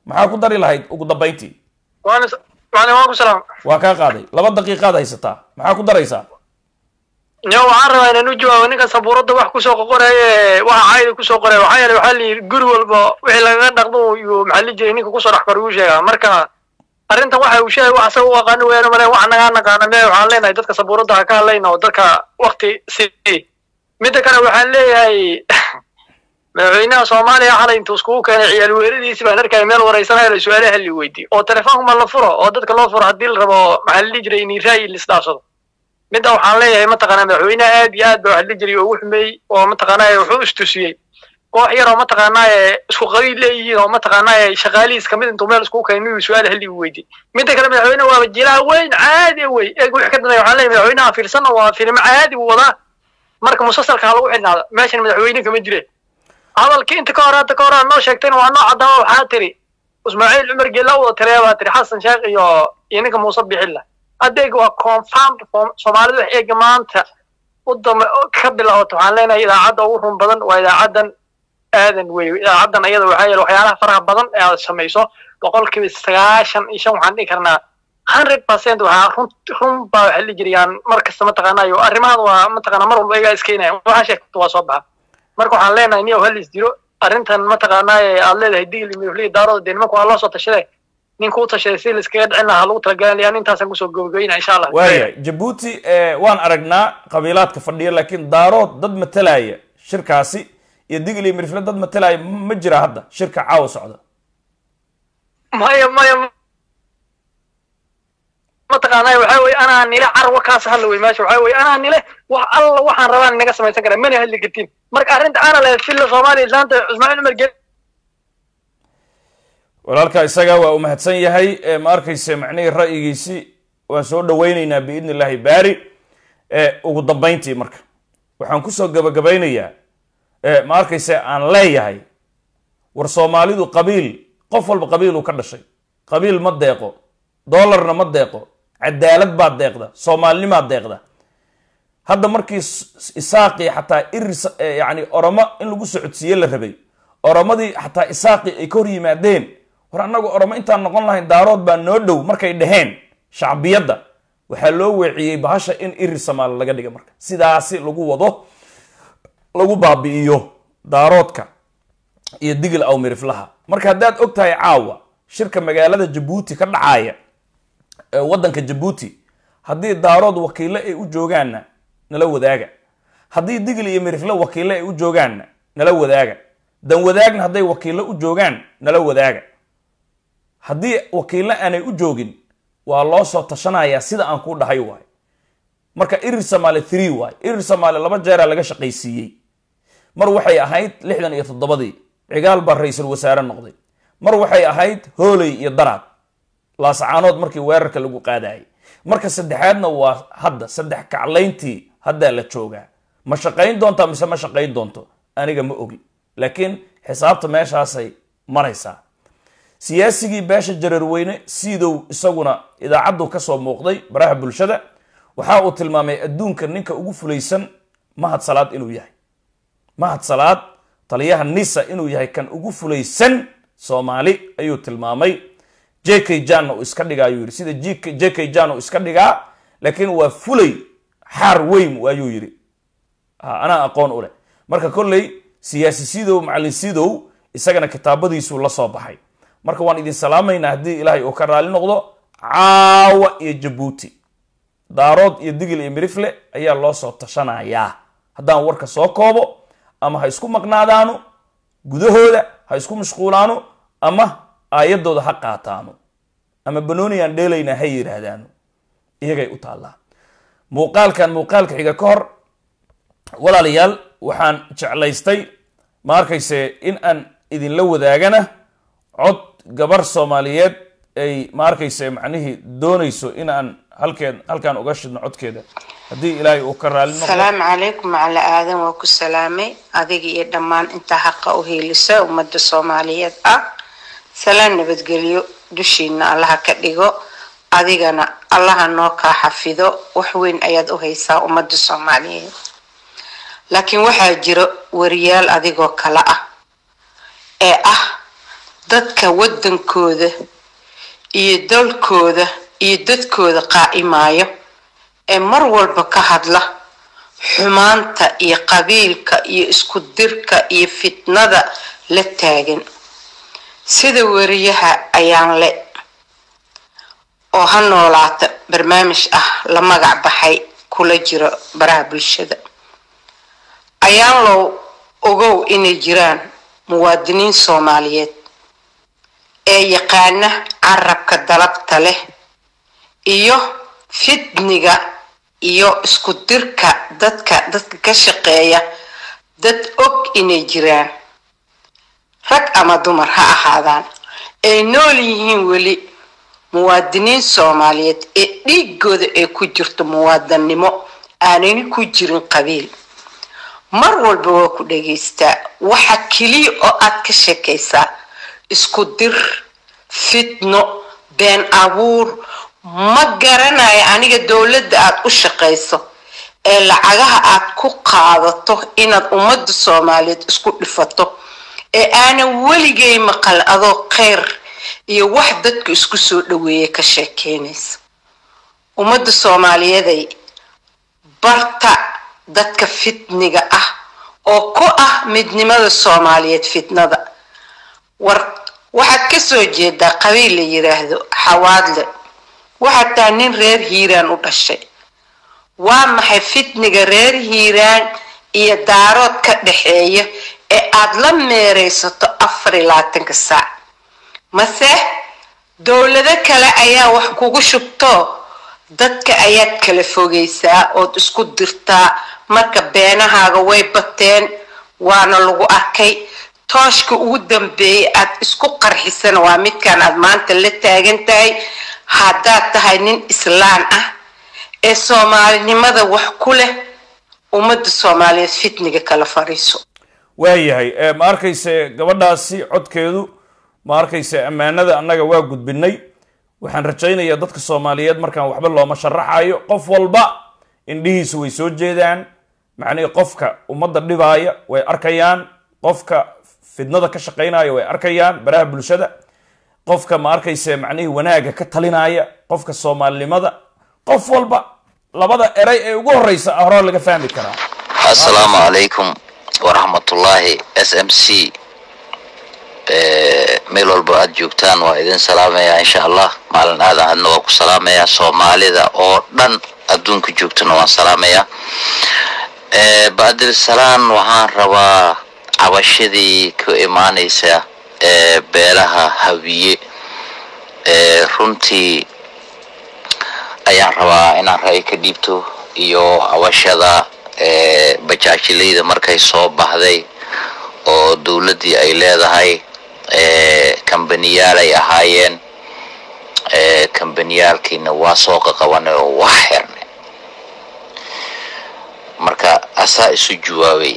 [SPEAKER 2] maxaa ku dari lahayd ugu dambayntii
[SPEAKER 3] waana waana waan ku salaam
[SPEAKER 2] waa kaa qaaday laba daqiiqaad haysataa maxaa ku daraysaa
[SPEAKER 3] yo waxaan rabaa inaan u jawaabo ninka sabuuradda wax kusoo qoqoraye waxa caayda kusoo qoraya waxaa yeelay waxaa layidhi guri walba wixii lagaga dhaqdo iyo maxaa la jiray ninka kusoo dhex kor uu sheegaa marka arrintan waxa uu sheegay wax asaga u aqaano weeyaan male wax nagaa naqaana me waxaan leenahay dadka sabuuradda ha ka hadlayna oo dadka wakti si midda kale waxaan leeyahay madaxweynaha soomaaliya xalay intuu iskugu keenay ciyaal weeradiisi baan arkaya meel wareysanayo la su-aalaha halli weydiy oo telefoonka ma la furo oo dadka loo furo haddii la rabo maxaa la dhihi jiray in ra'yi lisdhaafsado midda waxaan leeyahay mataqaanaa madaxweynaha aad iyo aad ba wax la jiray oo ugu xumeeyey oo mataqaanaa wuxuu istusiyey koox yar oo mataqaanaa isku qabiil leeyihiin oo mataqaanaa shaqaalihiis kamid intuu meel iskugu keenay inuu su-aal halli weydiy midda kale madaxweynaha waaba jilaha weyn caadi wey eeg wix ka dambeeya waxaan leeyahay madaxweynaha fiirsana waa filimo caadi buu wadaa marka musalsalka ha lagu xidhnaado meeshan madaxweyne kama jireen hadalkii inta ka hor hadda ka hor aad noo sheegtayna waa noo caddaama waxaa tiri ismaaciil cumar geela wada tiriya baa tiri xasan sheekh iyo iyo ninka muuse bixilla adeeg waa confirmed soomaalida wax eega maanta u dama ka bilaabato waxaan leenahay idaacadda ugu run badan waa idaacaddan aadan wey idaacaddan ayada waxaa yeele waxyaalaha faraha badan ee aad samayso boqolkiiba sagaashan iyo shan waxaan dhihi karnaa hundred percent waxaa run run baa waxa la jiriyaan mar kasta mataqaanayo arrimahan waa mataqaanaa mar walba igaa iskeenaya waxaa sheegto waa soo baxa marka waxaan leenahay niyow halis jiro arrintan mataqaanaa aad leedahay digli mifliga daarooda dee nimanku waa loo soo tashaday ninka u tashaday si laiskaga dhicin lahaa lagu talagalanaya intaasaan kusoo gabagabayna insha allah
[SPEAKER 2] waaya jabuuti waan aragnaa qabiilaadka fadhiya laakiin daarood dad matalaya shirkaasi iyo digli mirifle dad matalaya ma jira hadda shirka caawa socda
[SPEAKER 3] maya maya mataqaanaa waxaa weye anaa nile carwa kaas hadla wey meesha waxaa weye anaa nile wax alla waxaan rabaan inaga samaysan karaa mana hadli kartiin marka arrinta ana lehed filla soomaaliya islaanta ismaaciil cumar gel
[SPEAKER 2] walaalka isaga waa u mahadsan yahay ma arkayse macnihii ra'yigiisi waan soo dhawaynaynaa biidni illaahi baari ugu dambayntii marka waxaan kusoo gabagabaynayaa ma arkayse aan leeyahay war soomaalidu qabiil qof walba qabiiluu ka dhashay qabiil ma deeqo doolarna ma deeqo cadaalad baa deeqda soomaalinimaa deeqda hadda markii isaaqii xataa iris yani oromo in lagu socodsiiye la rabay oromadii xataa isaaqii ay ka hor yimaadeen war annagu oromo intaan noqon lahayn daarood baa noo dhow markay dhaheen shacbiyadda waxaa loo weeciyey bahasha in irir samaali laga dhiga marka sidaasi lagu wado lagu baabi'iyo daaroodka iyo digil awmiriflaha marka haddaad og tahay caawa shirka magaalada jabuuti ka dhacaya waddanka jabuuti haddii daarood wakiilo ay u joogaanna nala wadaaga haddii digil iyo mirifle wakiilo ay u joogaanna nala wadaaga dan wadaagna hadday wakiilo u joogaan nala wadaaga haddii wakiilo aanay u joogin waa loo soo tashanayaa sida aan kuu dhahay waay marka irir samaali three waay irir samaali laba jeeraa laga shaqaysiiyey mar waxay ahayd lixdan iyo toddobadii cigaal baa ra-iisul wasaare noqday mar waxay ahayd hooley iyo daraad laasacaanood markii weerarka lagu qaadayay marka saddexaadna waa hadda saddex kaclayntii haddaa la joogaa ma shaqayn doontaa mise ma shaqayn doonto aniga ma ogi laakiin xisaabta meeshaasay maraysaa siyaasigii beesha jareerweyne siidow isaguna idaacaddu ka soo muuqday baraha bulshada waxa uu tilmaamay adduunka ninka ugu fulaysan mahad salaad inuu yahay mahad salaad taliyaha nisa inuu yahay kan ugu fulaysan soomaali ayuu tilmaamay j k janna uu iska dhigaa ayuu yidhi sida j k jan uu iska dhigaa laakiin waa fulay xaar weyn ayuu yidhi anaa aqoon u leh marka kolley siyaasi sidow macalin sidow isagana kitaabadiisuu la soo baxay marka waan idin salaamaynaa haddii ilaahay uu ka raali noqdo caawa iyo jabuuti daarood iyo digil iyo mirifle ayaa loo soo tashanayaa haddaan warka soo koobo ama ha isku maqnaadaano gudahooda ha isku mashquulaano ama aayaddooda ha qaataano ama banooniyaan dheelaynaa ha yidhaahdaano iyagay u taallaa muuqaalkan muuqaalka xiga ka hor walaalayaal waxaan jeclaystay ma arkayse in aan idinla wadaagana cod gabar soomaaliyeed ay ma arkayse macnihii doonayso in aan halkeed halkaan uga shidno codkeeda haddii ilaahay uu ka raali noqdo
[SPEAKER 4] salaamu calaykum macala aadan waa ku salaamay adiga iyo dhammaan intaa xaqa u heelisa ummadda soomaaliyeed ah salaan nabadgelyo dushiina allaha ka dhigo adigana allaha noo kaa xafido wax weyn ayaad u haysaa ummadda soomaaliyeed laakiin waxaa jiro wariyaal adigoo kale ah ee ah dadka waddankooda iyo dalkooda iyo dadkooda qaa'imayo ee mar walba ka hadla xumaanta iyo qabiilka iyo isku dirka iyo fitnada la taagan sida wariyaha ayaan le oo ha noolaata barnaamij ah la magac baxay kula jiro baraha bulshada ayaan low ogow inay jiraan muwaadiniin soomaaliyeed ee yaqaana carabka dalabta leh iyo fidniga iyo isku dirka dadka dadka ka shaqeeya dad og inay jiraan rag ama dumar ha ahaadaan ay nool yihiin weli muwaadiniin soomaaliyeed ee dhiigooda ay ku jirto muwaadannimo aanani ku jirin qabiil mar walba waa ku dhagaystaa waxa keliya oo aad ka sheekaysaa isku dir fitno been abuur ma garanayo aniga dowladda aad u shaqayso ee lacagaha aad ku qaadato inaad ummadda soomaaliyeed isku dhifato ee aanan weligay maqal adoo kheyr iyo wax dadka isku soo dhaweeya ka sheekeynaysa ummadda soomaaliyeeday barta dadka fitniga ah oo ku ah midnimada soomaaliyeed fitnada war waxaad ka soo jeedaa qabiil la yiraahdo xawaadle waxaad tahay nin reer hiiraan u dhashay waa maxay fitniga reer hiiraan iyo daarood ka dhaxeeya ee aad la meeraysato afar iyo labaatanka saac mase dowlado kale ayaa wax kugu shubto dadka ayaad kala fogaysaa ood isku dirtaa marka beenahaaga way bateen waana lagu arkay tooshka ugu dambeeyay aad isku qarxisana waa midkan aad maanta la taagan tahay haddaad tahay nin islaan ah ee soomaalinimada wax ku leh ummadda soomaaliyeed fitniga kala fariiso
[SPEAKER 2] waayahay ee ma arkayse gabadhaasi codkeedu ma arkayse ammaanada annaga waa gudbinay waxaan rajaynayaa dadka soomaaliyeed markaan waxba looma sharaxayo qof walba indhihiisu way soo jeedaan macnihii qofka ummadda dhibaaya way arkayaan qofka fidnada ka shaqaynaya way arkayaan baraha bulshada qofka ma arkayse macnihii wanaaga ka talinaya qofka soomaalinimada qof walba labada eray ee ugu horeysa horaa laga fahmi karaa
[SPEAKER 5] assalaamu calaykum waraxmatullaahi s m c meel walba aad joogtaan waa idin salaamayaa insha allah maalin aadan adna waa ku salaamayaa soomaalida oo dhan adduunka joogtana waan salaamayaa bacdilsalaan waxaan rabaa cabashadii ka imaanaysa ee beelaha hawiye ee runtii ayaan rabaa inaan ra'yi ka dhiibto iyo cabashada ee bajaajilayda markay soo baxday oo dowladdii ay leedahay ee kambaniyaal ay ahaayeen ee kambaniyaalkiina waa soo qaqabanay oo waa xirnay marka asaa isu jawaabay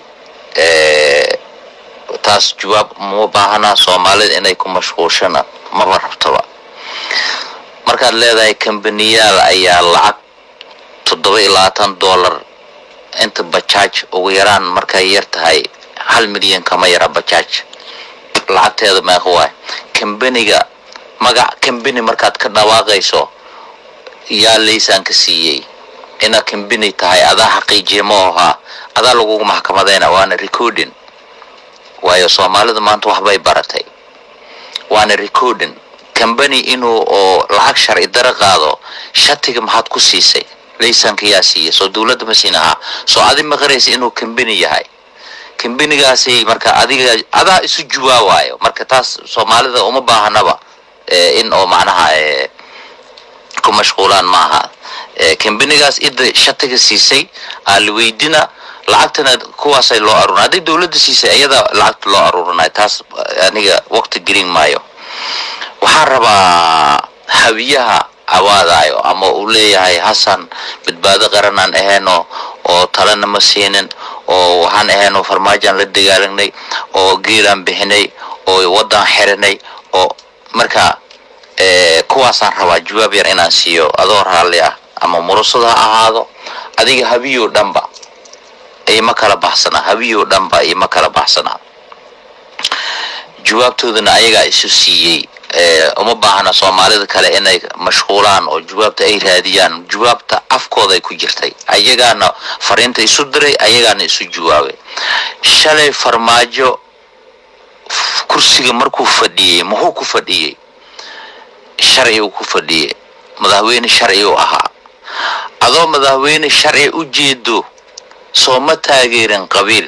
[SPEAKER 5] taas jawaab ma baahana soomaalida inay ku mashquulshana maba rabtaba markaad leedahay kambaniyaal ayaa lacag toddoba iyo labaatan dollar inta bajaaj ugu yaraan markay yar tahay hal milyan kama yara bajaaj lacagteeda meeqa waay kambaniga magac kambani markaad ka dhawaaqayso yaa laysanka siiyey inaad kambani tahay adaa xaqiijiya ma ahaa adaa lagugu maxkamadayna waana recording waayo soomaalida maanta waxbay baratay waana recording kambani inuu oo lacag sharci daro qaado shatiga maxaad ku siisay laysanka yaa siiyay soo dowladda ma siin ahaa soo adi maqaraysa inuu kambani yahay kambanigaasi marka adiga adaa isu jawaabaayo marka taas soomaalida uma baahanaba in oo macnaha ku mashquulaan ma aha kambanigaas ida shatiga siisay aa la weydina lacagtana kuwaasay loo aruurinay hadday dowladda siisay iyada lacagta loo aruurinay taas aniga waqti gelin maayo waxaan rabaa hawiyaha awaadayo ama uu leeyahay hasan badbaado qaranaan ahayno oo talena ma siinin oo waxaan ahayno farmaajaan la dagaalagnay oo geelaan bixinay oo wadan xirinay oo marka kuwaasaan rabaa jawaab yar inaan siiyo adoo raalli ah ama murusada ha ahaado adiga habiyo dhanba ima kala baxsanaa habiyo dhanba ima kala baxsanaa jawaabtoodana ayagaa isu siiyey uma baahna soomaalida kale inay mashquulaan oo jawaabta ay raadiyaan jawaabta afkooda ay ku jirtay ayagaana fariinta isu diray ayagaana isu jawaabay shalay farmaajo kursiga markuu fadhiyey muxuu ku fadhiyey sharci uu ku fadhiyey madaxweyne sharci uu ahaa adoo madaxweyne sharci u jeedo soo ma taageerin qabiil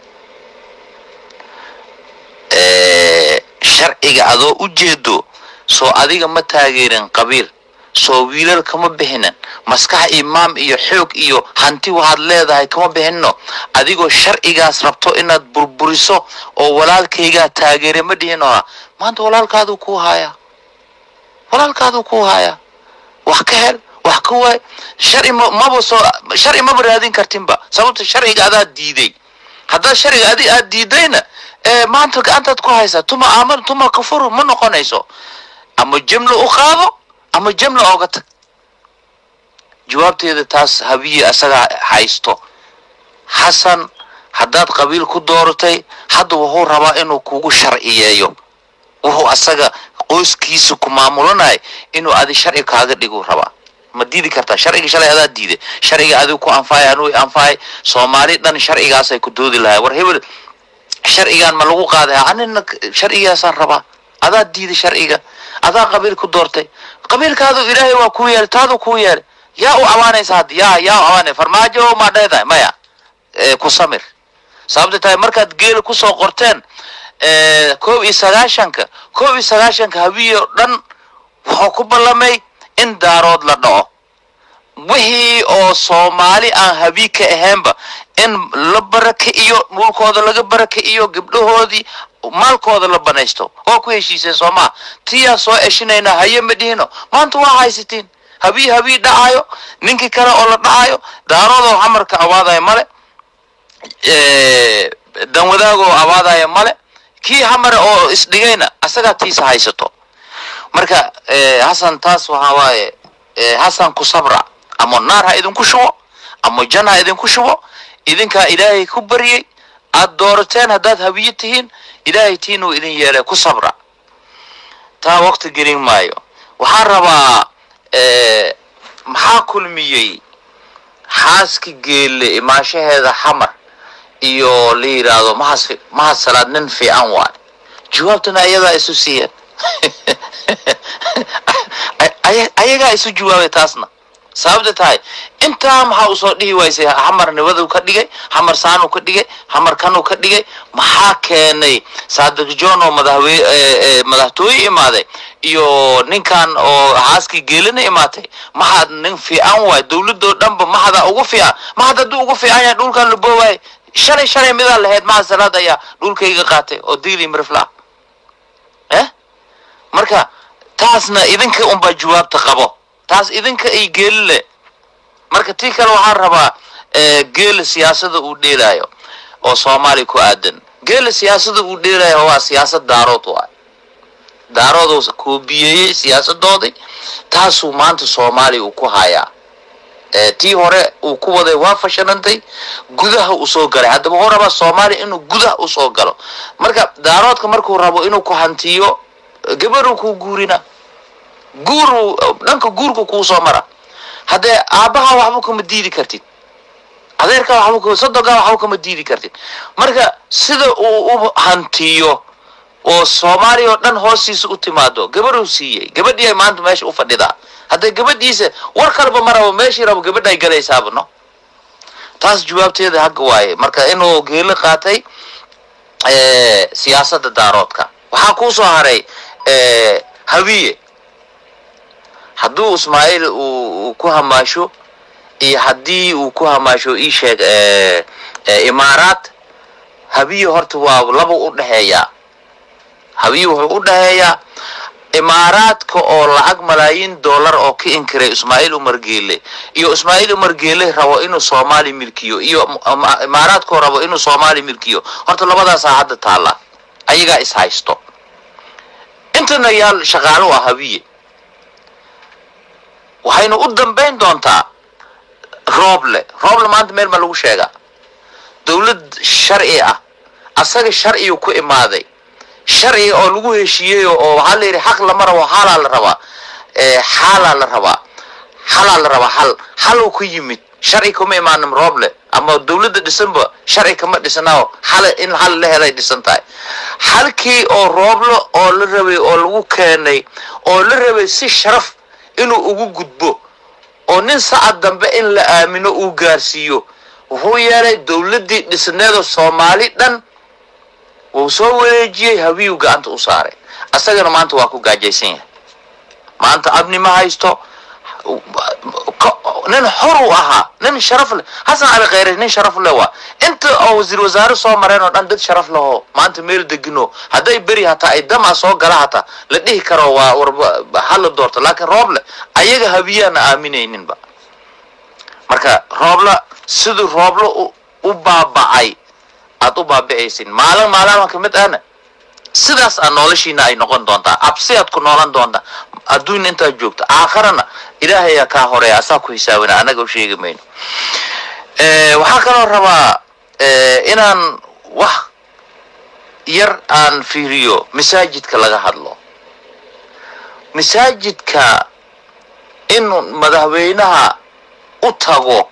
[SPEAKER 5] sharciga adoo u jeedo soo adiga ma taageerin qabiil soo wiilal kama bixinin maskax imaam iyo xoog iyo hanti waxaad leedahay kama bixinno adigoo sharcigaas rabto inaad burburiso oo walaalkaygaa taageere ma dhihinoha maanta walaalkaaduu kuu haayaa walaalkaaduu kuu haayaa wax ka hel wax ka waay sharci maba soo sharci maba raadin kartinba sababta sharciga adaa diiday haddaa sharciga adi aad diidayna maanta gacantaad ku haysaa tuma aaman tuma kafuru ma noqonayso ama jimlo u qaado ama jamla ooga tag jawaabteeda taas habiye asaga haysto xasan haddaad qabiil ku dooratay hadda wuxuu rabaa inuu kugu sharciyeeyo wuxuu asaga qoyskiisa ku maamulanay inuu adi sharci kaaga dhiguu rabaa ma diidi kartaa sharciga shalay adaa diiday sharciga adigu ku anfaay anuu anfaay soomaali dhan sharcigaasay ku doodi lahay war hebel sharcigan ma lagu qaaday anina sharcigaasaan rabaa adaa diiday sharciga adaa qabiil ku doortay qabiilkaadu ilaahay waa kuu yeelay taadu kuu yeelay yaa u abaanaysa hadda yaa yaa u abaanay farmaajo maa dheedahay maya ku samir sababta tahay markaad geela kusoo qorteen koob iyo sagaashanka koob iyo sagaashanka habiyo dhan wuxuu ku ballamay in daarood la dhaco wixii oo soomaali aan habii ka ahaynba in la baraka iyo dhulkooda laga baraka iyo gabdhahoodii maalkooda la banaysto waa ku heshiiseen soomaa tiyaa soo eshinaynaa haye ma dhihino maanta waa haysatiin habii habii dhacayo ninkii kale oo la dhacayo daaroodoo xamarka abaadaya male danwadaagoo abaadaya male kii xamare oo isdhigayna asagaa tiisa haysato marka hasan taas waxaa waaye hasan ku sabra ama naar ha idinku shubo ama jan ha idinku shubo idinkaa ilaahay ku baryey aad doorateen haddaad habiye tihiin ilaahay tiinuu idin yeelay ku sabra taa waqti gelin maayo waxaan rabaa maxaa kulmiyey xaaski geelle imaashaheeda xamar iyo la yidhaahdo mahas mahad salaad nin fiican waay jawaabtana ayadaa isu siiyeen ayagaa isu jawaabay taasna sababta tahay intaa maxaa usoo dhihi waysay xamar nibaduu ka dhigay xamar saanuu ka dhigay xamar kanuu ka dhigay maxaa keenay saadiq john oo madaxwe madaxtooye imaaday iyo ninkan oo xaaskii geelina imaatay maxaad nin fiican waay dawladoo dhanba maxada ugu fiican maxad hadduu ugu fiican yahay dhulkan la boowaay shalay shalay midaa lahayd mahad salaad ayaa dhulkayga qaatay oo digli mirifla eh marka taasna idinka unbaa jawaabta qabo taas idinka ay geeli le marka tii kale waxaan rabaa geela siyaasada uu dheelaayo oo soomaaliya ku aadan geela siyaasada uu dheelayo waa siyaasad daarood waay daarood koobiyeeyey siyaasadoodii taasuu maanta soomaaliya uu ku hayaa tii hore uu ku waday waa fashanantay gudaha uu soo galay haddaba wuxuu rabaa soomaaliya inuu gudaha usoo galo marka daaroodka markuu rabo inuu ku hantiyo gabaruu kuu guurina guur dhanka guurka kuu soo mara haddee aabbaha waxba kama diidi kartid adeerkaa waxba sodogaa waxba kama diidi kartid marka sida uu u hantiyo oo soomaaliya oo dhan hoostiisa u timaado gabadhuu siiyey gabadhii ay maanta meesha u fadhidaa haddee gabadhiisa war kaleba ma rabo meeshii rabo gabadha ay galaysaaba no taas jawaabteeda hagga waaye marka inuu geelo qaatay siyaasadda daaroodka waxaa kuu soo haray habiye hadduu ismaaciil uu ku hamaasho iyo haddii uu ku hamaasho ii sheeg imaaraat habiye horta waa laba u dhexeeyaa habiye wuxuu u dhexeeyaa imaaraadka oo lacag malaayiin dollar oo ka inkiray ismaaciil umar geele iyo ismaaciil umar geele rabo inuu soomaali milkiyo iyo imaaraadkoo rabo inuu soomaali milkiyo horta labadaasaa hadda taalla ayagaa is haysto intana yaal shaqaalo ah habiye waxaynu u dambayn doontaa rooble rooble maanta meel ma lagu sheegaa dawlad sharci ah asaga sharciyu ku imaaday sharciga oo lagu heshiiyey oo waxaa la yidhi xaq lama rabo xaalaa la rabaa xaalaa la rabaa xalaa la rabaa xal xaluu ku yimid sharci kuma imaanin rooble ama dawladda dhisanba sharci kama dhisanao xal in xal la helay dhisan tahay xalkii oo rooblo oo la rabay oo lagu keenay oo la rabay si sharaf inuu ugu gudbo oo nin sacad dambe in la aamino uu gaarsiiyo wuxuu yeelay dawladdii dhisneeda soomaali dhan wuu soo wareejiyey habiyuu gacanta u saaray asagana maanta waa ku gaajaysan yahay maanta abni ma haysto nin xor uu ahaa nin sharaf leh xasan cali khayre nin sharaf leh waa inta oo wasiir wasaare soo mareen oo dhan dad sharaf leho maanta meel degino hadday beri hataa ay dama soo gala hataa la dhihi karo waa warba hala doorto laakiin rooble ayaga habiyaana aaminayninba marka roobla siduu rooblo u baaba'ay aad u baaba'aysin maalin maalama ka mid ahna sidaas aa noloshiina ay noqon doontaa absi aad ku noolan doontaa adduunya intaad joogto aakharana ilaahayaa kaa horeeya asaa ku hisaabina annaga u sheegi mayno waxaa kaloo rabaa inaan wax yar aan fiiriyo masaajidka laga hadlo masaajidka in madaxweynaha u tago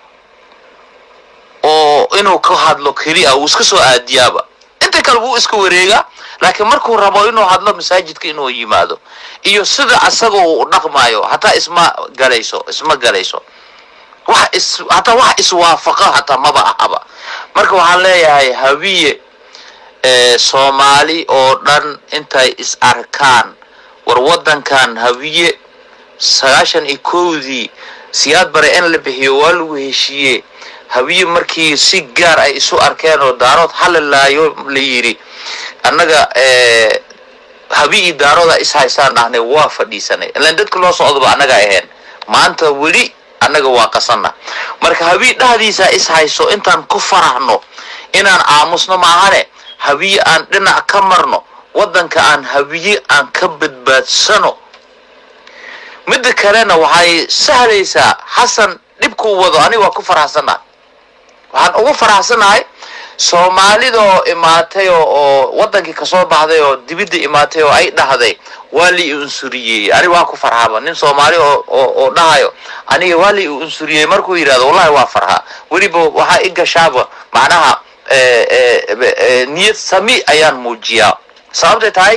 [SPEAKER 5] oo inuu ka hadlo keliya uu iska soo aadiyaaba inta kale wuu iska wareegaa laakiin markuu rabo inuu hadlo masaajidka inuu yimaado iyo sida asaga uu dhaqmaayo hataa isma galayso isma galayso wax is hataa wax iswaafaqa hataa maba ahaba marka waxaan leeyahay habiye soomaali oo dhan intay is arkaan war waddankan habiye sagaashan iyo kowdii siyaad bare in la bixiyo waa lagu heshiiye habiye markii si gaar ay isu arkeen oo daarood halilaayo la yidhi annaga habi iyo daarooda is haysaan dhahnay waa fadhiisanay ilaan dadka loo socdoba annaga ahayn maanta weli annaga waa qasanna marka habi dhahdiisa is hayso intaan ku faraxno inaan aamusno maahane habiye aan dhinac ka marno waddanka aan habiye aan ka badbaadsano midda kalena waxay sahlaysaa xasan dhibkuu wado aniga waa ku faraxsannahay waxaan ugu faraxsanahay soomaalida oo imaatay oo waddankii kasoo baxday oo dibidda imaatay oo ay dhahday waa li unsuriyey aniga waa ku farxaba nin soomaali oo dhahayo aniga waa li unsuriyey markuu yidhahdo wallahi waa farxaa weliba waxaa i gashaaba macnaha niyad sami ayaan muujiyaa sababtay tahay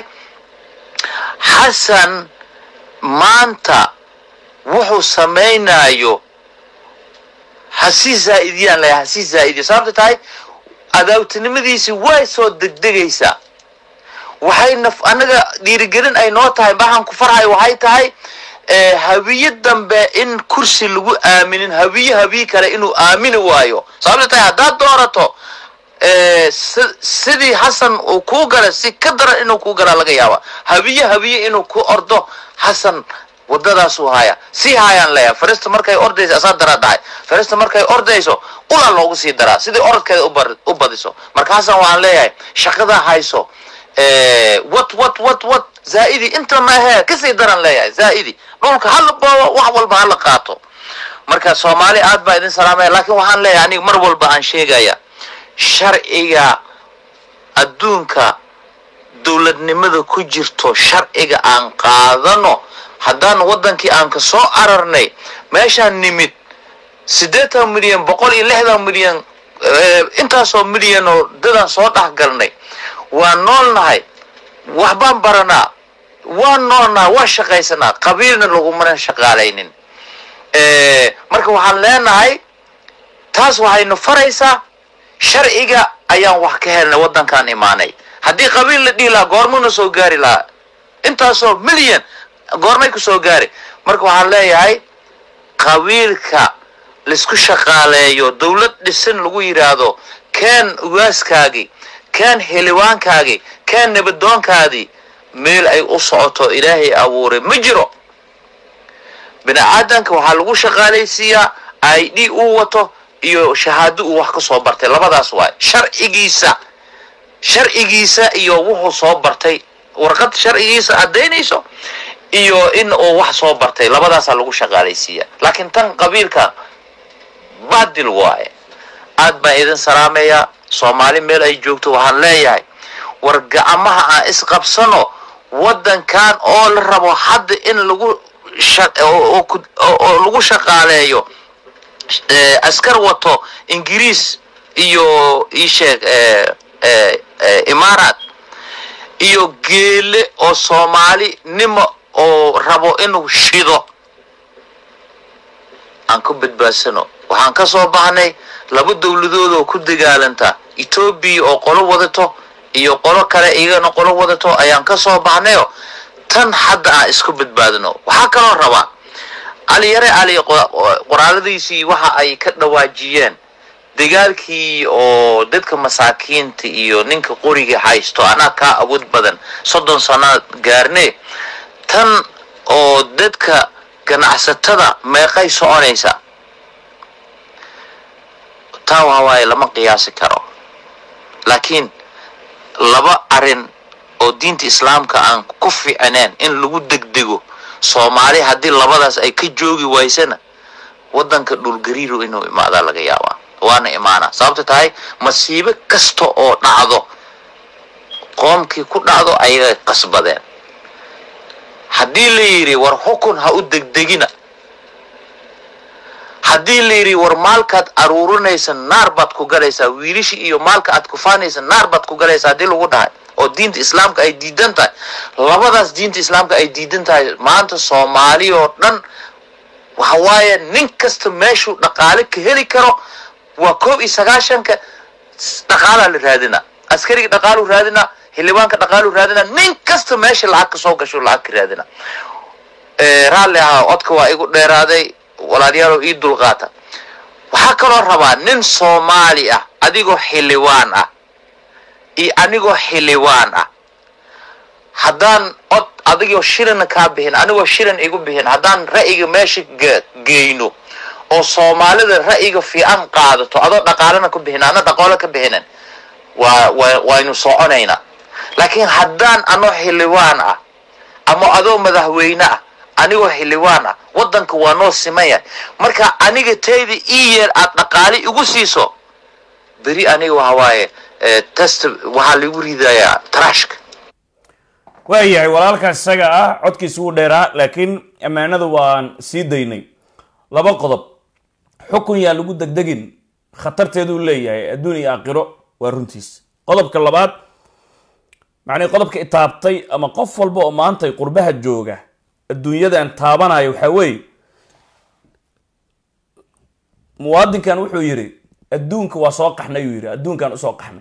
[SPEAKER 5] xasan maanta wuxuu samaynayo hasii zaa'idiyaan leeyahay hasii zaa'idiyo sababta tahay adaawtinimadiisii way soo degdegaysaa waxay naf annaga dhiirigelin ay noo tahay baxan ku farxay waxay tahay habiye dambe in kursi lagu aaminin habiye habiye kale inuu aamini waayo sababta tahay haddaad doorato sidii xasan uu kuu gala si ka daran inuu kuu galaa laga yaaba habiye habiye inuu ku ordo xasan wadadaasuu haya sii haayaan leeyahay farista markay ordayso asaa daraa dhahay farista markay ordayso ulaa loogu sii daraa sidii orodkeeda u badiso marka xasan waxaan leeyahay shaqada hayso wat wat wat wat zaa'idi inta ma ahee kasii daran leeyahay zaa'idi dhulka hala boobo wax walba hala qaato marka soomaali aad baa idin salaamaya laakiin waxaan leeyahay aniga mar walba aan sheegaya sharciga adduunka dowladnimada ku jirto sharciga aan qaadano haddaan waddankii aan ka soo ararnay meeshaan nimid siddeetan milyan boqol iyo lixdan milyan intaasoo milyan oo dadaan soo dhex galnay waan noolnahay waxbaan baranaa waan noolnahay waan shaqaysanaa qabiilna lagumana shaqaalaynin marka waxaan leenahay taas waxaynu faraysaa sharciga ayaan wax ka helnay waddankaan imaanay haddii qabiil la dhihi lahaa goormuna soo gaari lahaa intaasoo milyan goormay ku soo gaari marka waxaan leeyahay qabiilka laisku shaqaaleeyo dawlad dhisan lagu yidhaahdo keen ugaaskaagii keen heliwaankaagii keen nabadoonkaadii meel ay u socoto ilaahay abuuray ma jiro bini aadanka waxaa lagu shaqaalaysiiyaa i d uu wato iyo shahaado uu wax ka soo bartay labadaas waay sharcigiisa sharcigiisa iyo wuxuu soo bartay warqad sharcigiisa caddaynayso iyo in uu wax soo bartay labadaasaa lagu shaqaalaysiiya laakiin tan qabiilka baadil waaye aad baan idin salaamayaa soomaali meel ay joogto waxaan leeyahay war gacmaha aan isqabsano waddankan oo la rabo hadda in lagu sha- oo- oo ku- oo- oo lagu shaqaaleeyo eh, askar wato ingiriis iyo isheeg imaaraat iyo geele oo soomaali nimo oo rabo inuu shido aan ku badbaadsano waxaan ka soo baxnay laba dowladood oo ku dagaalanta etoobiya oo qolo wadato iyo qolo kale iyagana qolo wadato ayaan ka soo baxnayo tan hadda aan isku badbaadino waxaa kaloo rabaa cali yare cali qo- qoraaladiisii waxa ay ka dhawaajiyeen dagaalkii oo dadka masaakiinta iyo ninka qoriga haysto anaa kaa awood badan soddon sano gaarne tan oo dadka ganacsatada meeqay soconaysa taa waa waaye lama qiyaasi karo laakiin laba arin oo diinta islaamka aan ku fiicneen in lagu degdego soomaali haddii labadaas ay ka joogi waysana waddanka dhulgariiro inuu imaadaa laga yaabaa waana imaana sababta tahay masiibo kasta oo dhacdo qoomkii ku dhacdo ayagay qasbadeen haddii la yidhi war xukun ha u degdegina haddii la yidhi war maalkaad aruurinaysa naar baad ku galaysaa wiilishi iyo maalka aad kufaanaysa naar baad ku galaysaa haddii lagu dhahay oo diinta islaamka ay diidan tahay labadaas diinta islaamka ay diidan tahay maanta soomaali oo dhan waxa waaye nin kasta meeshuu dhaqaale ka heli karo waa koob iyo sagaashanka s- dhaqaalaa la raadina askariga dhaqaalu raadina xildhibaanka dhaqaalu raadina nin kasta meesha lacag ka soo gasho lacag ka raadina Eh, raalli ahaa codka waa igu dheeraaday walaalayaalow ii dulqaata waxaa kaloo rabaa nin soomaali ah adigoo xildhibaan ah iyo anigoo xildhibaan ah haddaan cod adigoo shilina kaa bixin anigoo shilin igu bixin haddaan ra'yiga meesha ge- geyno oo soomaalida ra'yiga fiican qaadato adoo dhaqaalena ku bixin ana dhaqaalo ka bixinin waa waa- waynu soconaynaa laakiin haddaan anoo xildhibaan ah ama adoo madaxweyne ah anigoo xildhibaan ah waddanka waa noo simaya marka aniga tayda ii yeer aad dhaqaale igu siiso beri aniga waxa waaye eh, test waxaa lagu ridayaa trashka
[SPEAKER 2] waayahay walaalkaas isaga ah codkiisa wuu dheeraa laakiin ammaanada waan sii daynay laba qodob xukun yaa lagu degdegin khatarteeduu leeyahay adduun iyo aakhiro waa runtiis qodobka labaad macnii qodobka itaabtay ama qof walba oo maanta qurbaha jooga adduunyadan taabanaya waxaa weeye muwaadinkan wuxuu yidhi adduunka waa soo qaxnay uu yidhi adduunkan usoo qaxnay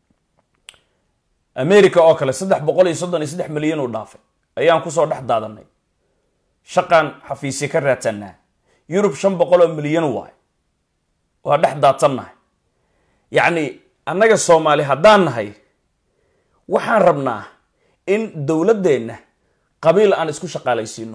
[SPEAKER 2] america oo kale saddex boqol iyo soddon iyo saddex milyan uu dhaafay ayaan kusoo dhex daadanay shaqaan xafiisya ka raadsanaa yurub shan boqol oo milyan waay waa dhex daadsannahay yacni annaga soomaali haddaan nahay waxaan rabnaa in dowladdeenna qabiil aan isku shaqaalaysiino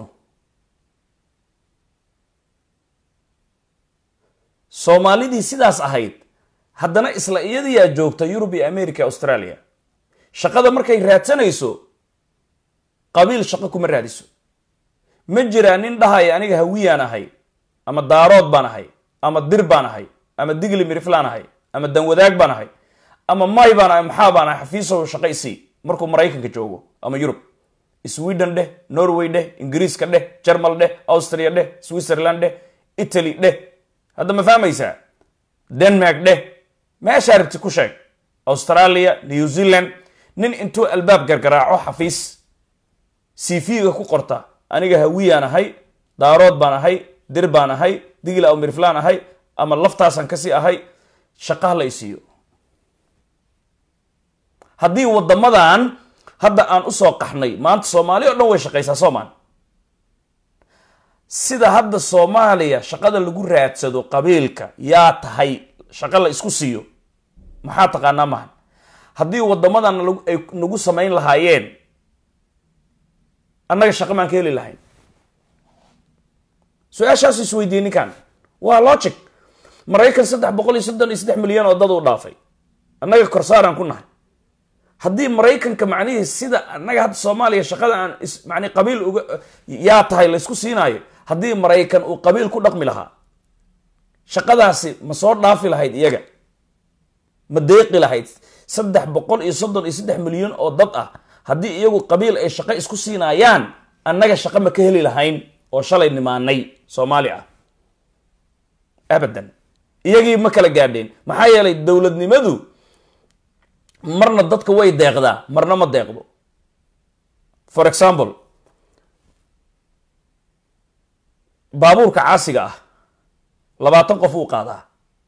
[SPEAKER 2] soomaalidii sidaas ahayd haddana isla iyadiyaa joogta yurub iyo america australia shaqada markay raadsanayso qabiil shaqo kuma raadiso ma jiraa nin dhahaya aniga hawiyaan ahay ama daarood baan ahay ama dir baan ahay ama digli miriflaan ahay ama danwadaag baan ahay ama may baan ahay maxaa baan ahay xafiisow shaqo isii markuu maraykanka joogo ama yurub sweden dheh norway dheh ingiriiska dheh jermal dheh austria dheh switzerland dheh italy dheh hadda ma fahmaysaa denmark dheh meeshaa rabti ku sheeg australia new zealand nin intuu albaab gargaraaco xafiis cv-ga ku qorta aniga hawiyaan ahay daarood baan ahay dir baan ahay digil aw mirflaan ahay ama laftaasaan kasii ahay shaqaha la isiiyo haddii wadamadan hadda aan usoo qaxnay maanta soomaali o dhan way shaqaysaa soomaan sida hadda soomaaliya shaqada lagu raadsado qabiilka yaa tahay shaqo la isku siiyo maxaa taqaanaa mahan haddii wadamadan lagu- ay nagu samayn lahaayeen annaga shaqo maan ka heli lahayn su-aashaasu isweydiiyey ninkan waa logic maraykan saddex boqol iyo soddon iyo saddex milyan oo dad u dhaafay annaga korsaaraan ku nahay haddii maraykanka macnihii sida annaga hadda soomaaliya shaqada aan is- macni qabiil uga yaa tahay laysku siinaayo haddii maraykan uu qabiil ku dhaqmi lahaa shaqadaasi ma soo dhaafi lahayd iyaga ma deeqi lahayd saddex boqol iyo soddon iyo saddex milyan oo dad ah haddii iyagu qabiil ay shaqo isku siinayaan annaga shaqo ma ka heli lahayn oo shalay nimaanay soomaali ah abadan iyagii ma kala gaadheen maxaa yeelay dowladnimadu marna dadka way deeqdaa marna ma deeqdo for example baabuurka caasiga ah labaatan qof uu qaadaa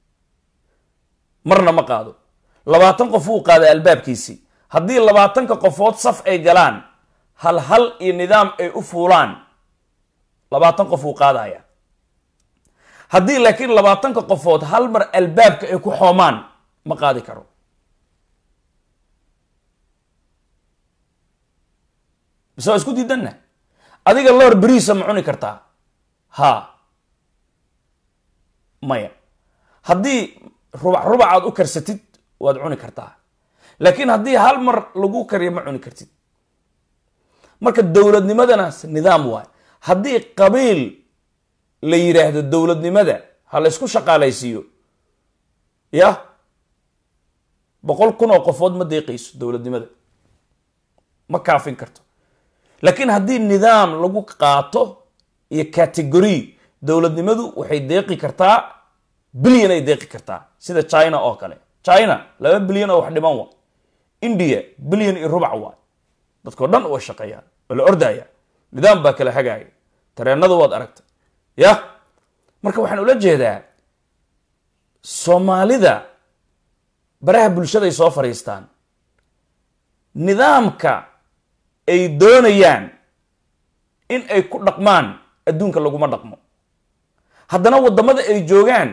[SPEAKER 2] marna ma qaado labaatan qof uu qaadaa albaabkiisii haddii labaatanka qofood saf ay galaan hal hal iyo nidaam ay u fuulaan labaatan qof uu qaadaya haddii laakiin labaatanka qofood hal mar albaabka ay ku xoomaan ma qaadi karo mise waa isku diidanna adiga loor beriisa ma cuni kartaa ha maya haddii rubac rubac aad u karsatid waad cuni kartaa laakiin haddii hal mar lagu kariyo ma cuni kartid marka dowladnimadana nidaam waay haddii qabiil la yidhaahdo dowladnimada ha la ysku shaqaalaysiiyo ya boqol kun oo qofood ma deeqayso dowladnimada ma kaafin karto laakiin haddii nidaam lagu qaato iyo category dowladnimadu waxay deeqi kartaa bilyan ay deeqi kartaa sida china oo kale china laba bilyan oo wax dhiman wa india bilyan iyo rubac waa dadkao dhan way shaqeeyaan waa la ordaya nidaam baa kala hagaaya tareenada waad aragtay ya marka waxaan ula jeedaa soomaalida baraha bulshaday soo fadhiistaan nidaamka ay doonayaan in ay ku dhaqmaan adduunka laguma dhaqmo haddana waddamada ay joogaan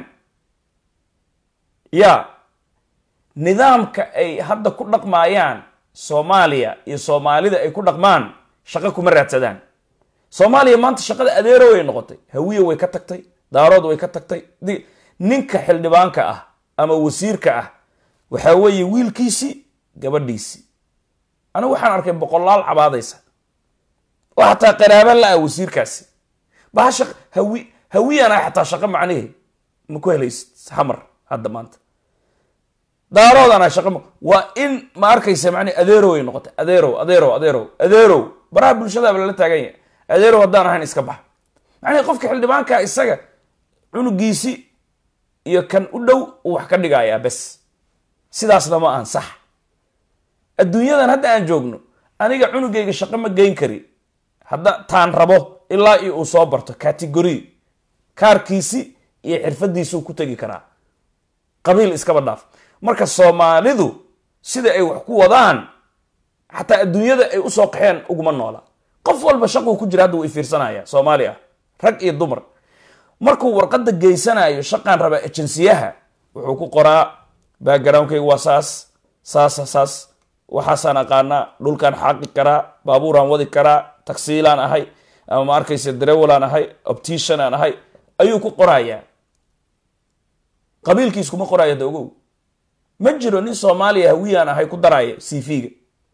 [SPEAKER 2] ya nidaamka ay hadda ku dhaqmaayaan soomaaliya iyo soomaalida ay ku dhaqmaan shaqo kuma raadsadaan soomaaliya maanta shaqada adeero way noqotay hawiye way ka tagtay daarood way ka tagtay ninka xildhibaanka ah ama wasiirka ah waxaa weeye wiilkiisii gabadhiisii anigu waxaan arkay boqolaal cabaadaysa oo xataa qaraaba la-ah wasiirkaasi bahasha hawi hawiyana xataa shaqo macnihii ma ku helaysid xamar hadda maanta daaroodana shaqo ma waa in ma arkaysa macnihi adeerow ay noqotay adeerow adeerow adeerow adeerow baraha bulshadaaba lala taagan yahay adeerow haddaan ahayn iska bax macnihi qofka xildhibaanka isaga cunugiisi iyo kan u dhow uu wax ka dhigayaa bes sidaasna ma ahan sax adduunyadan hadda aan joogno aniga cunugayga shaqo ma geyn kari hadda taan rabo ilaa iyo uu soo barto category kaarkiisi iyo xirfadiisuu ku tegi karaa qabiil iskaba dhaaf marka soomaalidu sida ay wax ku wadaan xataa adduunyada ay usoo qaxeen uguma noola qof walba shaquu ku jira hadda way fiirsanaya soomaali ah rag iyo dumar markuu warqadda geysanayo shaqaan raba ejensiyaha wuxuu ku qoraa backgroundkayga waa saas saasa saas waxaasaan aqaanaa dhulkaan xaaqi karaa baabuuraan wadi karaa tagsiilaan ahay ama ma arkaysa darewalaan ahay optician aan ahay ayuu ku qorayaa qabiilkiis kuma qoraya da ogow ma jiro nin soomaaliya hawiyaan ahay ku daraya cv-ga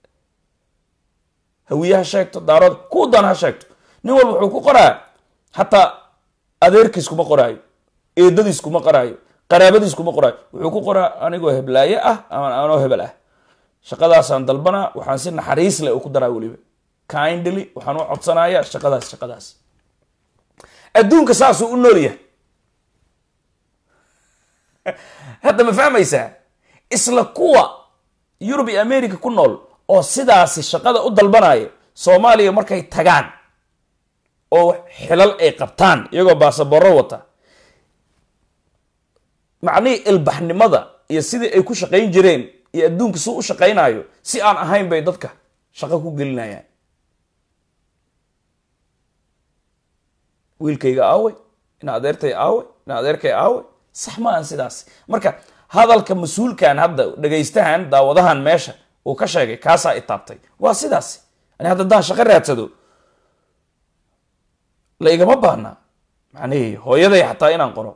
[SPEAKER 2] hawiye ha sheegto daarood kuu dan ha sheegto nin walba wuxuu ku qoraa xataa adeerkiis kuma qoraayo eedadiis kuma qoraayo qaraabadiis kuma qoraayo wuxuu ku qoraa anigoo heblaaye ah ama anoo hebel ah shaqadaasaan dalbanaa waxaan si naxariis leh u ku daraa weliba kindly waxaan u codsanayaa shaqadaas shaqadaas adduunka saasuu u nool yahay hadda ma fahmaysaa isla kuwa yurub iyo america ku nool oo sidaasi shaqada u dalbanaya soomaaliya markay tagaan oo xilal ay qabtaan iyagoo baasaboro wata macnihii ilbaxnimada iyo sidii ay ku shaqayn jireen iyo adduunka suu u shaqaynayo si aan ahayn bay dadka shaqo ku gelinayaan wiilkayga aawey ina adeertay aawey ina adeerkay aawey sax ma aan sidaas marka hadalka mas-uulkan hadda dhegaystahan daawadahan meesha uu ka sheegay kaasaa itaabtay waa sidaas ani hadda daan shaqo raadsado la igama baana macnihii hooyaday xataa inaan qoro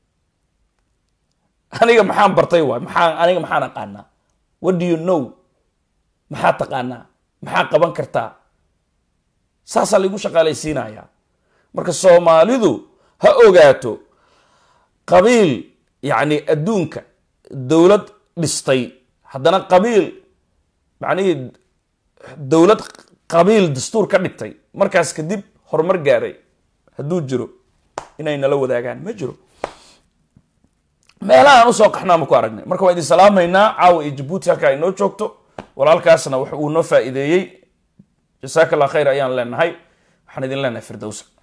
[SPEAKER 2] aniga maxaan bartay waay maxaa aniga maxaan aqaanaa what do you know maxaa taqaanaa maxaa qaban kartaa saasaa laigu shaqaalaysiinayaa marka soomaalidu ha ogaato qabiil yacni adduunka dowlad dhistay haddana qabiil macnihii dowlad qabiil dastuur ka dhigtay markaas kadib horumar gaaray hadduu jiro inay nala wadaagaan ma jiro meelaha aan usoo qaxnaa ma ku aragnay marka waan idin salaamaynaa caawa iyo jabuuti halkaa inoo joogto walaalkaasna wax uu noo faa'iideeyey jasaaka allah khayr ayaan leenahay waxaan idin leenahay firdowsa